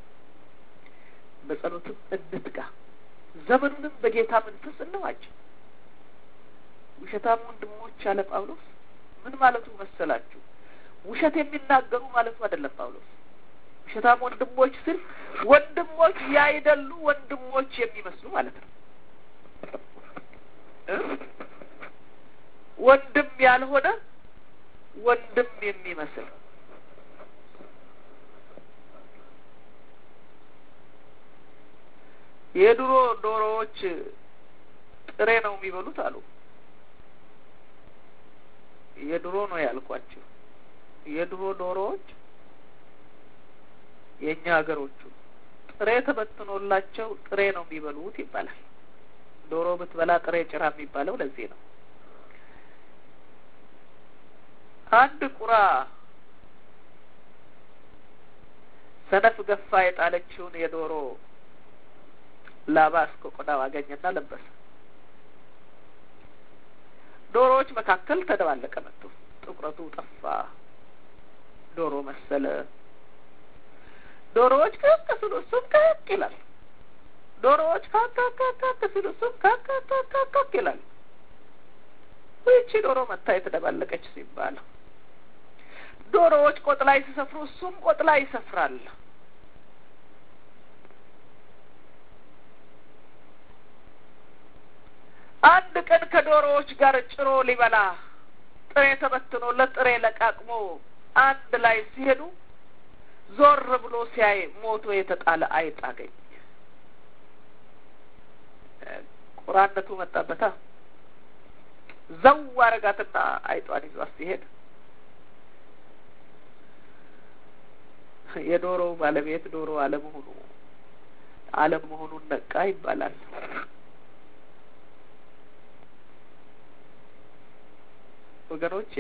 በጸሎትም እንትጋ፣ ዘመኑንም በጌታ መንፈስ እንዋጅ። ውሸታም ወንድሞች አለ ጳውሎስ። ምን ማለቱ መሰላችሁ? ውሸት የሚናገሩ ማለቱ አይደለም ጳውሎስ። ውሸታም ወንድሞች ስል ወንድሞች ያይደሉ ወንድሞች የሚመስሉ ማለት ነው። ወንድም ያልሆነ ወንድም የሚመስል የድሮ ዶሮዎች ጥሬ ነው የሚበሉት አሉ። የድሮ ነው ያልኳቸው። የድሮ ዶሮዎች የእኛ ሀገሮቹ ጥሬ ተበትኖላቸው ጥሬ ነው የሚበሉት ይባላል። ዶሮ ብትበላ ጥሬ ጭራ የሚባለው ለዚህ ነው። አንድ ቁራ ሰነፍ ገፋ የጣለችውን የዶሮ ላባ እስከ ቆዳው አገኘና ለበሰ። ዶሮዎች መካከል ተደባለቀ መጥቶ ጥቁረቱ ጠፋ፣ ዶሮ መሰለ። ዶሮዎች ከክ ሲሉ እሱም ከክ ይላል። ዶሮዎች ካካካካክ ሲሉ እሱም ካካካካክ ይላል። ይቺ ዶሮ መታ የተደባለቀች ሲባል ዶሮዎች ቆጥ ላይ ሲሰፍሩ እሱም ቆጥ ላይ ይሰፍራል። አንድ ቀን ከዶሮዎች ጋር ጭሮ ሊበላ ጥሬ ተበትኖለት ጥሬ ለቃቅሞ አንድ ላይ ሲሄዱ ዞር ብሎ ሲያይ ሞቶ የተጣለ አይጥ አገኘ። ቁራነቱ መጣበታ። ዘው አረጋትና አይጧን ይዟት ሲሄድ የዶሮው ባለቤት ዶሮ አለመሆኑ አለመሆኑን ነቃ ይባላል። ወገኖቼ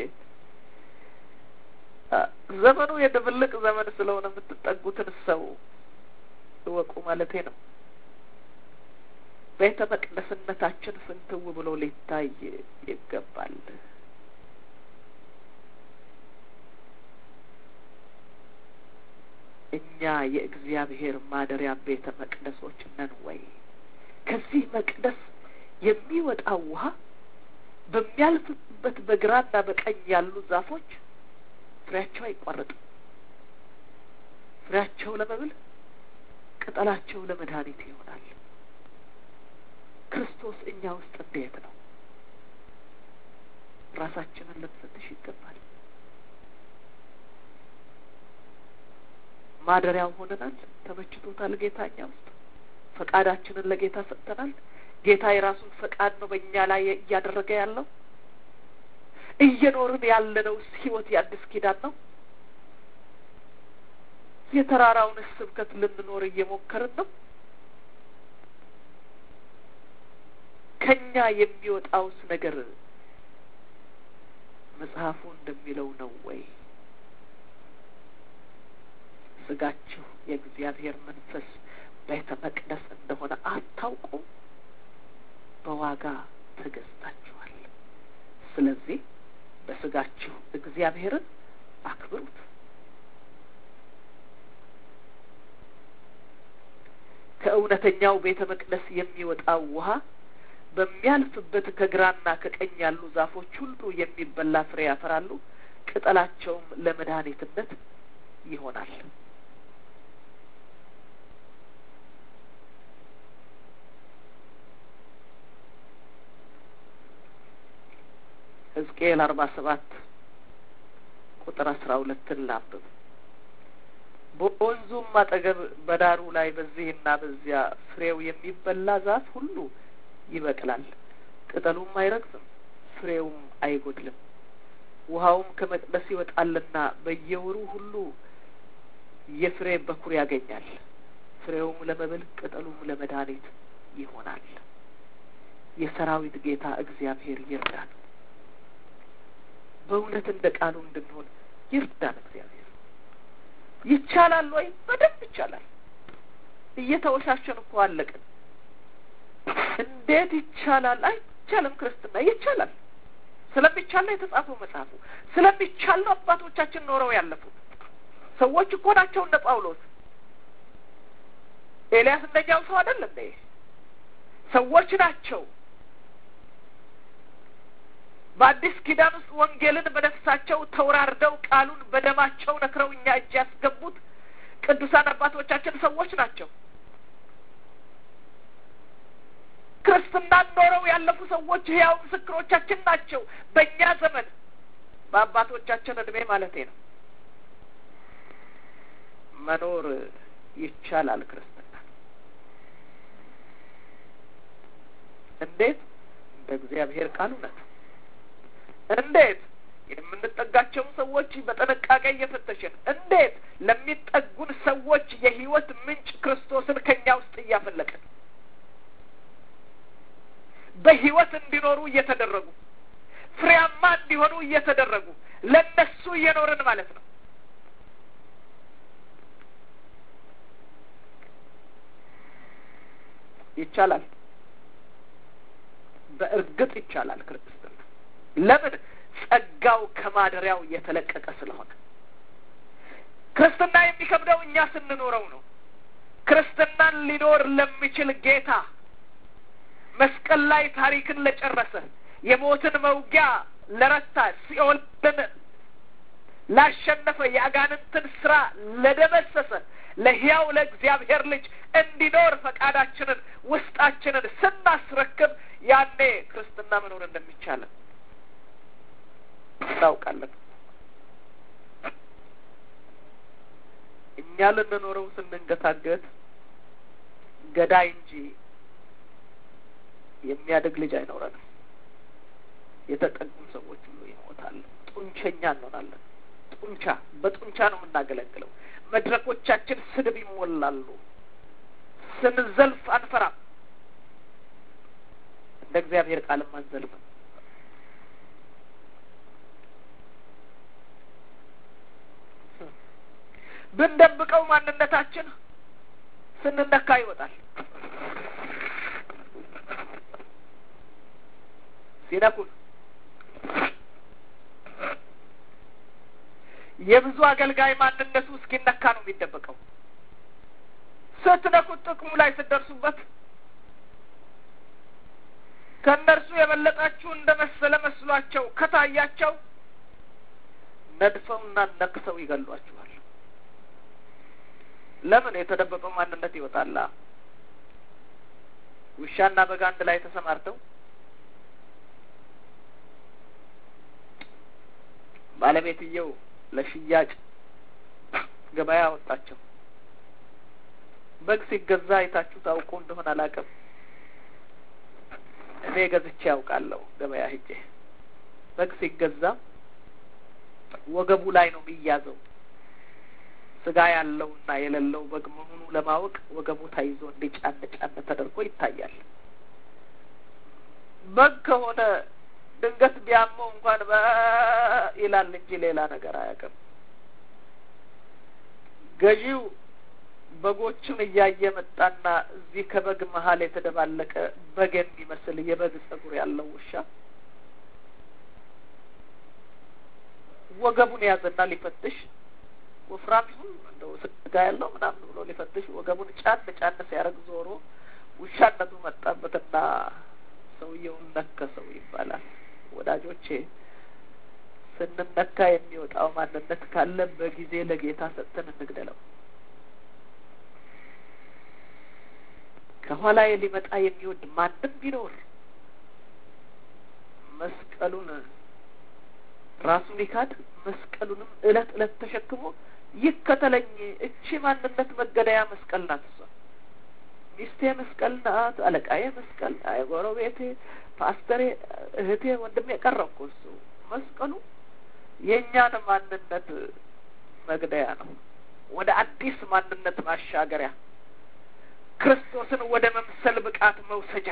ዘመኑ የድብልቅ ዘመን ስለሆነ የምትጠጉትን ሰው እወቁ ማለቴ ነው። ቤተ መቅደስነታችን ፍንትው ብሎ ሊታይ ይገባል። እኛ የእግዚአብሔር ማደሪያ ቤተ መቅደሶች ነን ወይ? ከዚህ መቅደስ የሚወጣው ውሃ በሚያልፍበት በግራና በቀኝ ያሉ ዛፎች ፍሬያቸው አይቋረጥም። ፍሬያቸው ለመብል፣ ቅጠላቸው ለመድኃኒት ይሆናል። ክርስቶስ እኛ ውስጥ እንዴት ነው? ራሳችንን ልንፈትሽ ይገባል። ማደሪያው ሆነናል። ተመችቶታል ጌታ እኛ ውስጥ ፈቃዳችንን ለጌታ ሰጥተናል። ጌታ የራሱን ፈቃድ ነው በእኛ ላይ እያደረገ ያለው። እየኖርን ያለነው ህይወት የአዲስ ኪዳን ነው። የተራራውን ስብከት ልንኖር እየሞከርን ነው። ከኛ የሚወጣውስ ነገር መጽሐፉ እንደሚለው ነው ወይ? ስጋችሁ የእግዚአብሔር መንፈስ ቤተ መቅደስ እንደሆነ አታውቁም? በዋጋ ተገዝታችኋል። ስለዚህ በስጋችሁ እግዚአብሔርን አክብሩት። ከእውነተኛው ቤተ መቅደስ የሚወጣው ውሃ በሚያልፍበት ከግራና ከቀኝ ያሉ ዛፎች ሁሉ የሚበላ ፍሬ ያፈራሉ፣ ቅጠላቸውም ለመድኃኒትነት ይሆናል። ሕዝቅኤል ሕዝቅኤል አርባ ሰባት ቁጥር አስራ ሁለትን ላንብብ። በወንዙም አጠገብ በዳሩ ላይ በዚህና በዚያ ፍሬው የሚበላ ዛፍ ሁሉ ይበቅላል፣ ቅጠሉም አይረግፍም፣ ፍሬውም አይጎድልም። ውሃውም ከመቅደስ ይወጣልና በየወሩ ሁሉ የፍሬ በኩር ያገኛል። ፍሬውም ለመብል ቅጠሉም ለመድኃኒት ይሆናል። የሰራዊት ጌታ እግዚአብሔር ይርዳን። በእውነት እንደ ቃሉ እንድንሆን ይርዳን እግዚአብሔር። ይቻላል ወይ? በደንብ ይቻላል። እየተወሻሸን እኮ አለቅን። እንዴት ይቻላል? አይቻልም። ክርስትና ይቻላል። ስለሚቻል ነው የተጻፈው መጽሐፉ። ስለሚቻል ነው አባቶቻችን ኖረው ያለፉት። ሰዎች እኮ ናቸው እንደ ጳውሎስ። ኤልያስ እንደኛው ሰው አይደል እንዴ? ሰዎች ናቸው። በአዲስ ኪዳን ውስጥ ወንጌልን በነፍሳቸው ተወራርደው ቃሉን በደማቸው ነክረው እኛ እጅ ያስገቡት ቅዱሳን አባቶቻችን ሰዎች ናቸው። ክርስትናን ኖረው ያለፉ ሰዎች ሕያው ምስክሮቻችን ናቸው። በእኛ ዘመን በአባቶቻችን እድሜ ማለቴ ነው። መኖር ይቻላል ክርስትና እንዴት? እንደ እግዚአብሔር ቃል እውነት እንዴት? የምንጠጋቸውን ሰዎች በጥንቃቄ እየፈተሽን እንዴት? ለሚጠጉን ሰዎች የሕይወት ምንጭ ክርስቶስን ከኛ ውስጥ እያፈለቅን በሕይወት እንዲኖሩ እየተደረጉ ፍሬያማ እንዲሆኑ እየተደረጉ ለነሱ እየኖርን ማለት ነው። ይቻላል። በእርግጥ ይቻላል ክርስትና። ለምን? ጸጋው ከማደሪያው እየተለቀቀ ስለሆነ። ክርስትና የሚከብደው እኛ ስንኖረው ነው። ክርስትናን ሊኖር ለሚችል ጌታ መስቀል ላይ ታሪክን ለጨረሰ የሞትን መውጊያ ለረታ ሲኦልን ላሸነፈ የአጋንንትን ስራ ለደመሰሰ ለሕያው ለእግዚአብሔር ልጅ እንዲኖር ፈቃዳችንን ውስጣችንን ስናስረክብ ያኔ ክርስትና መኖር እንደሚቻለን እናውቃለን። እኛ ልንኖረው ስንንገታገት ገዳይ እንጂ የሚያድግ ልጅ አይኖረንም። የተጠጉን ሰዎች ሁሉ ይሞታሉ። ጡንቸኛ እንሆናለን። ጡንቻ በጡንቻ ነው የምናገለግለው። መድረኮቻችን ስድብ ይሞላሉ። ስንዘልፍ አንፈራም። እንደ እግዚአብሔር ቃልም አንዘልፍም። ብንደብቀው ማንነታችን ስንነካ ይወጣል። ሲነኩን የብዙ አገልጋይ ማንነቱ እስኪነካ ነው የሚደበቀው። ስትነኩት ጥቅሙ ላይ ስትደርሱበት ከእነርሱ የበለጣችሁ እንደ መሰለ መስሏቸው ከታያቸው ነድፈውና ነክሰው ይገሏችኋል። ለምን? የተደበቀው ማንነት ይወጣላ። ውሻና በግ አንድ ላይ ተሰማርተው ባለቤትየው ለሽያጭ ገበያ አወጣቸው። በግ ሲገዛ አይታችሁ ታውቁ እንደሆነ አላውቅም። እኔ ገዝቼ ያውቃለሁ። ገበያ ሂጄ በግ ሲገዛ ወገቡ ላይ ነው የሚያዘው። ስጋ ያለውና የሌለው በግ መሆኑ ለማወቅ ወገቡ ተይዞ እንዲ ጫን ጫን ተደርጎ ይታያል። በግ ከሆነ ድንገት ቢያመው እንኳን በ ይላል እንጂ ሌላ ነገር አያውቅም። ገዢው በጎቹን እያየ መጣና እዚህ ከበግ መሀል የተደባለቀ በግ የሚመስል የበግ ጸጉር ያለው ውሻ ወገቡን ያዘና ሊፈትሽ ወፍራም ይሁን እንደው ስጋ ያለው ምናምን ብሎ ሊፈትሽ ወገቡን ጫን ጫን ሲያደርግ ዞሮ ውሻነቱ መጣበትና ሰውየውን ነከሰው ይባላል። ወዳጆቼ ስንነካ የሚወጣው ማንነት ካለ በጊዜ ለጌታ ሰጥተን እንግደለው። ከኋላዬ ሊመጣ የሚወድ ማንም ቢኖር መስቀሉን ራሱን ይካድ መስቀሉንም እለት እለት ተሸክሞ ይከተለኝ። እቺ ማንነት መገደያ መስቀል ናት። እሷ ሚስቴ መስቀል ናት፣ አለቃዬ መስቀል፣ ጎረቤቴ፣ ፓስተሬ፣ እህቴ፣ ወንድሜ የቀረብኩ እሱ መስቀሉ የእኛን ማንነት መግደያ ነው። ወደ አዲስ ማንነት ማሻገሪያ፣ ክርስቶስን ወደ መምሰል ብቃት መውሰጃ፣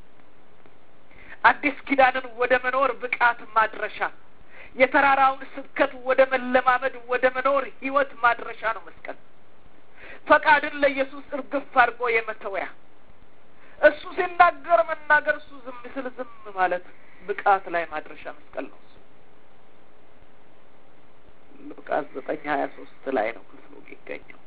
አዲስ ኪዳንን ወደ መኖር ብቃት ማድረሻ፣ የተራራውን ስብከት ወደ መለማመድ ወደ መኖር ህይወት ማድረሻ ነው መስቀል። ፈቃድን ለኢየሱስ እርግፍ አድርጎ የመተወያ እሱ ሲናገር መናገር፣ እሱ ዝም ስል ዝም ማለት ብቃት ላይ ማድረሻ መስቀል ነው። እሱ ሉቃስ ዘጠኝ ሀያ ሶስት ላይ ነው ክፍሉ የሚገኘው።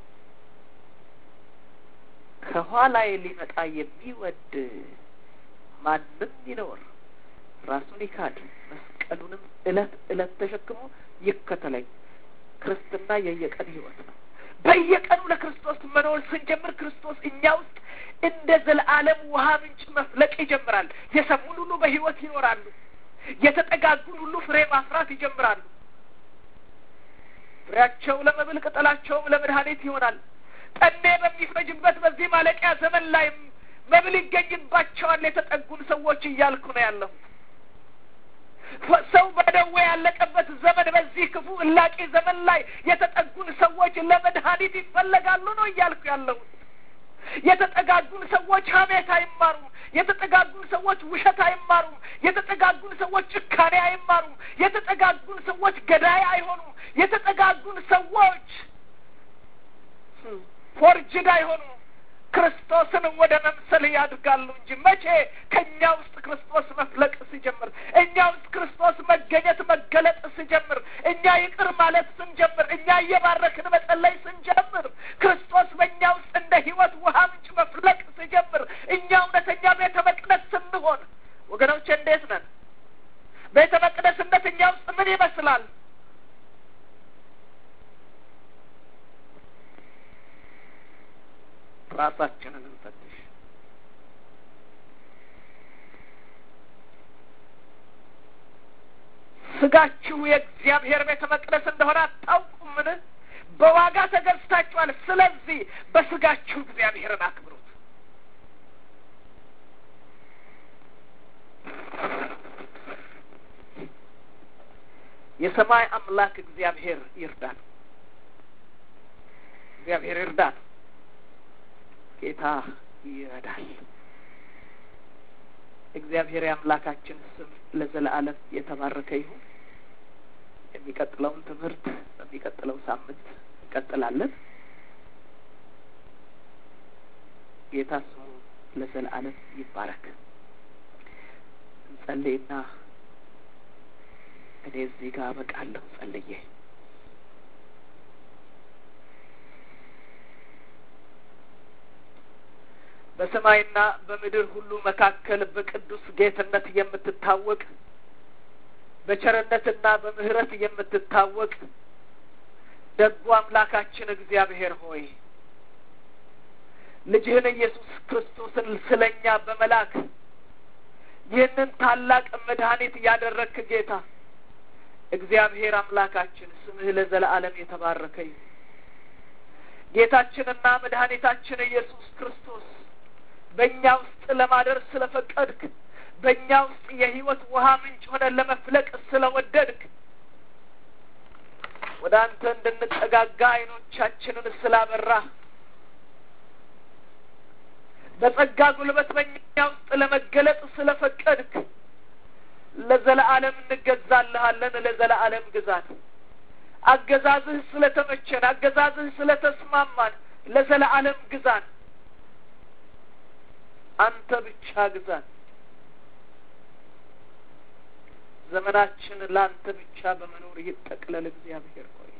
ከኋላዬ ሊመጣ የሚወድ ማንም ይኖር ራሱን ይካድ መስቀሉንም እለት እለት ተሸክሞ ይከተለኝ። ክርስትና የየቀን ህይወት ነው። በየቀኑ ለክርስቶስ መኖር ስንጀምር ክርስቶስ እኛ ውስጥ እንደ ዘለዓለም ውሃ ምንጭ መፍለቅ ይጀምራል። የሰሙን ሁሉ በህይወት ይኖራሉ። የተጠጋጉን ሁሉ ፍሬ ማፍራት ይጀምራሉ። ፍሬያቸው ለመብል ቅጠላቸውም ለመድኃኒት ይሆናል። ጠኔ በሚፈጅበት በዚህ ማለቂያ ዘመን ላይ መብል ይገኝባቸዋል የተጠጉን ሰዎች እያልኩ ነው ያለሁት። ሰው በደዌ ያለቀበት ዘመን በዚህ ክፉ እላቂ ዘመን ላይ የተጠጉን ሰዎች ለመድኃኒት ይፈለጋሉ ነው እያልኩ ያለሁት። የተጠጋጉን ሰዎች ሀሜት አይማሩም። የተጠጋጉን ሰዎች ውሸት አይማሩም። የተጠጋጉን ሰዎች ጭካኔ አይማሩም። የተጠጋጉን ሰዎች ገዳይ አይሆኑም። የተጠጋጉን ሰዎች ፎርጅድ አይሆኑም። ክርስቶስን ወደ መምሰል ያድጋሉ እንጂ መቼ ከእኛ ውስጥ ክርስቶስ መፍለቅ ሲጀምር፣ እኛ ውስጥ ክርስቶስ መገኘት መገለጥ ሲጀምር፣ እኛ ይቅር ማለት ስንጀምር፣ እኛ እየባረክን መጸለይ ስንጀምር፣ ክርስቶስ በእኛ ውስጥ እንደ ሕይወት ውሃ ምንጭ መፍለቅ ሲጀምር፣ እኛ እውነተኛ ቤተ መቅደስ ስንሆን፣ ወገኖች እንዴት ነን? ቤተ መቅደስነት እኛ ውስጥ ምን ይመስላል? ራሳችንን እንፈትሽ። ስጋችሁ የእግዚአብሔር ቤተ መቅደስ እንደሆነ አታውቁምን? በዋጋ ተገዝታችኋል። ስለዚህ በስጋችሁ እግዚአብሔርን አክብሩት። የሰማይ አምላክ እግዚአብሔር ይርዳን። እግዚአብሔር ይርዳን። ጌታ ይረዳል። እግዚአብሔር የአምላካችን ስም ለዘለዓለም የተባረከ ይሁን። የሚቀጥለውን ትምህርት በሚቀጥለው ሳምንት እንቀጥላለን። ጌታ ስሙ ለዘለዓለም ይባረክ። እንጸልይና እኔ እዚህ ጋር አበቃለሁ ጸልዬ በሰማይና በምድር ሁሉ መካከል በቅዱስ ጌትነት የምትታወቅ በቸርነትና በምሕረት የምትታወቅ ደጉ አምላካችን እግዚአብሔር ሆይ ልጅህን ኢየሱስ ክርስቶስን ስለኛ በመላክ ይህንን ታላቅ መድኃኒት ያደረግክ ጌታ እግዚአብሔር አምላካችን ስምህ ለዘለዓለም የተባረከ ይሁን። ጌታችንና መድኃኒታችን ኢየሱስ ክርስቶስ በእኛ ውስጥ ለማደር ስለፈቀድክ በእኛ ውስጥ የሕይወት ውሃ ምንጭ ሆነን ለመፍለቅ ስለወደድክ ወደ አንተ እንድንጠጋጋ ዓይኖቻችንን ስላበራ በጸጋ ጉልበት በእኛ ውስጥ ለመገለጥ ስለፈቀድክ ለዘለዓለም እንገዛልሃለን። ለዘለዓለም ግዛት አገዛዝህ ስለተመቸን፣ አገዛዝህ ስለተስማማን ለዘለዓለም ግዛን። አንተ ብቻ ግዛን። ዘመናችን ለአንተ ብቻ በመኖር ይጠቅለል። እግዚአብሔር ሆይ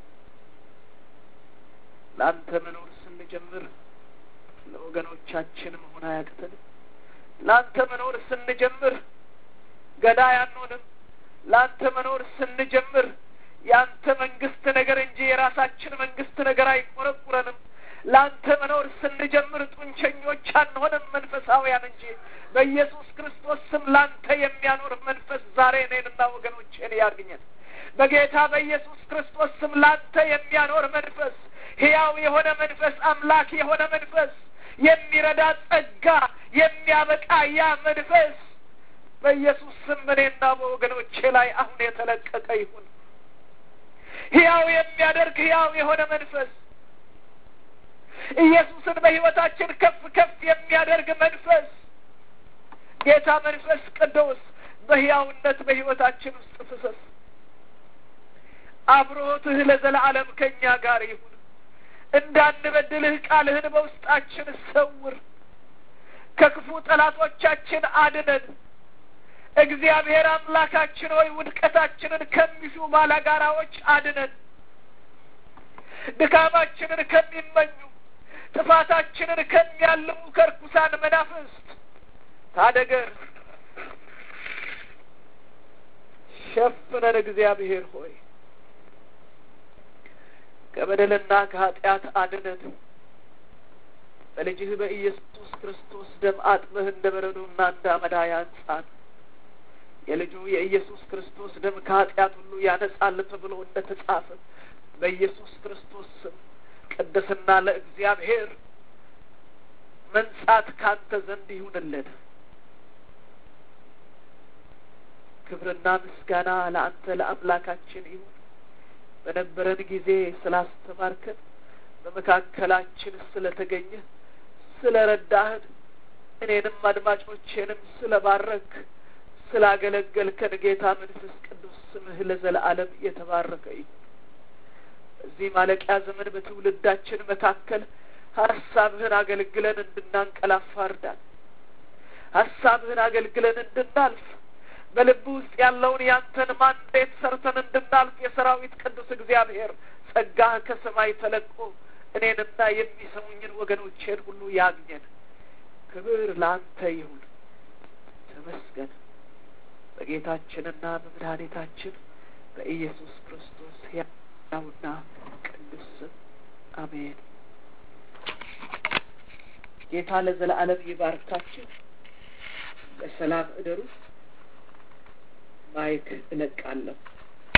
ለአንተ መኖር ስንጀምር ለወገኖቻችን መሆን አያቅተንም። ለአንተ መኖር ስንጀምር ገዳይ አንሆንም። ለአንተ መኖር ስንጀምር የአንተ መንግስት ነገር እንጂ የራሳችን መንግስት ነገር አይቆረቁረንም። ለአንተ መኖር ስንጀምር ጡንቸኞች አንሆንም፣ መንፈሳውያን እንጂ በኢየሱስ ክርስቶስ ስም ለአንተ የሚያኖር መንፈስ ዛሬ እኔንና ወገኖቼን ያግኘን። በጌታ በኢየሱስ ክርስቶስ ስም ላንተ የሚያኖር መንፈስ፣ ሕያው የሆነ መንፈስ፣ አምላክ የሆነ መንፈስ፣ የሚረዳ ጸጋ፣ የሚያበቃ ያ መንፈስ በኢየሱስ ስም በእኔና በወገኖቼ ላይ አሁን የተለቀቀ ይሁን። ሕያው የሚያደርግ ሕያው የሆነ መንፈስ ኢየሱስን በሕይወታችን ከፍ ከፍ የሚያደርግ መንፈስ ጌታ መንፈስ ቅዱስ በሕያውነት በሕይወታችን ውስጥ ፍሰስ። አብሮትህ ለዘላለም ከእኛ ጋር ይሁን። እንዳንበድልህ ቃልህን በውስጣችን ሰውር። ከክፉ ጠላቶቻችን አድነን። እግዚአብሔር አምላካችን ሆይ ውድቀታችንን ከሚሹ ባላጋራዎች አድነን። ድካማችንን ከሚመኙ ጥፋታችንን ከሚያልሙ ከርኩሳን መናፍስት ታደገን። ሸፍነን እግዚአብሔር ሆይ ከበደልና ከኃጢአት አድነን። በልጅህ በኢየሱስ ክርስቶስ ደም አጥበህ እንደ በረዶና እንደ አመዳይ አንጻን። የልጁ የኢየሱስ ክርስቶስ ደም ከኃጢአት ሁሉ ያነጻል ተብሎ እንደ ተጻፈ በኢየሱስ ክርስቶስ ስም ቅድስና ለእግዚአብሔር መንጻት ካንተ ዘንድ ይሁንልን። ክብርና ምስጋና ለአንተ ለአምላካችን ይሁን። በነበረን ጊዜ ስላስተማርከን፣ በመካከላችን ስለተገኘ ስለ ረዳህን፣ እኔንም አድማጮቼንም ስለ ባረክ ስላገለገልከን ጌታ መንፈስ ቅዱስ ስምህ ለዘለዓለም የተባረከ ይሁን። በዚህ ማለቂያ ዘመን በትውልዳችን መካከል ሀሳብህን አገልግለን እንድናንቀላፋ እርዳን። ሀሳብህን አገልግለን እንድናልፍ በልብ ውስጥ ያለውን ያንተን ማንዴት ሰርተን እንድናልፍ የሰራዊት ቅዱስ እግዚአብሔር ጸጋህ ከሰማይ ተለቆ እኔንና የሚሰሙኝን ወገኖቼን ሁሉ ያግኘን። ክብር ለአንተ ይሁን። ተመስገን። በጌታችንና በመድኃኒታችን በኢየሱስ ክርስቶስ ሕያውና ቅዱስ ስም አሜን። ጌታ ለዘላለም ይባርካችሁ። በሰላም እደሩ። ማይክ እለቃለሁ።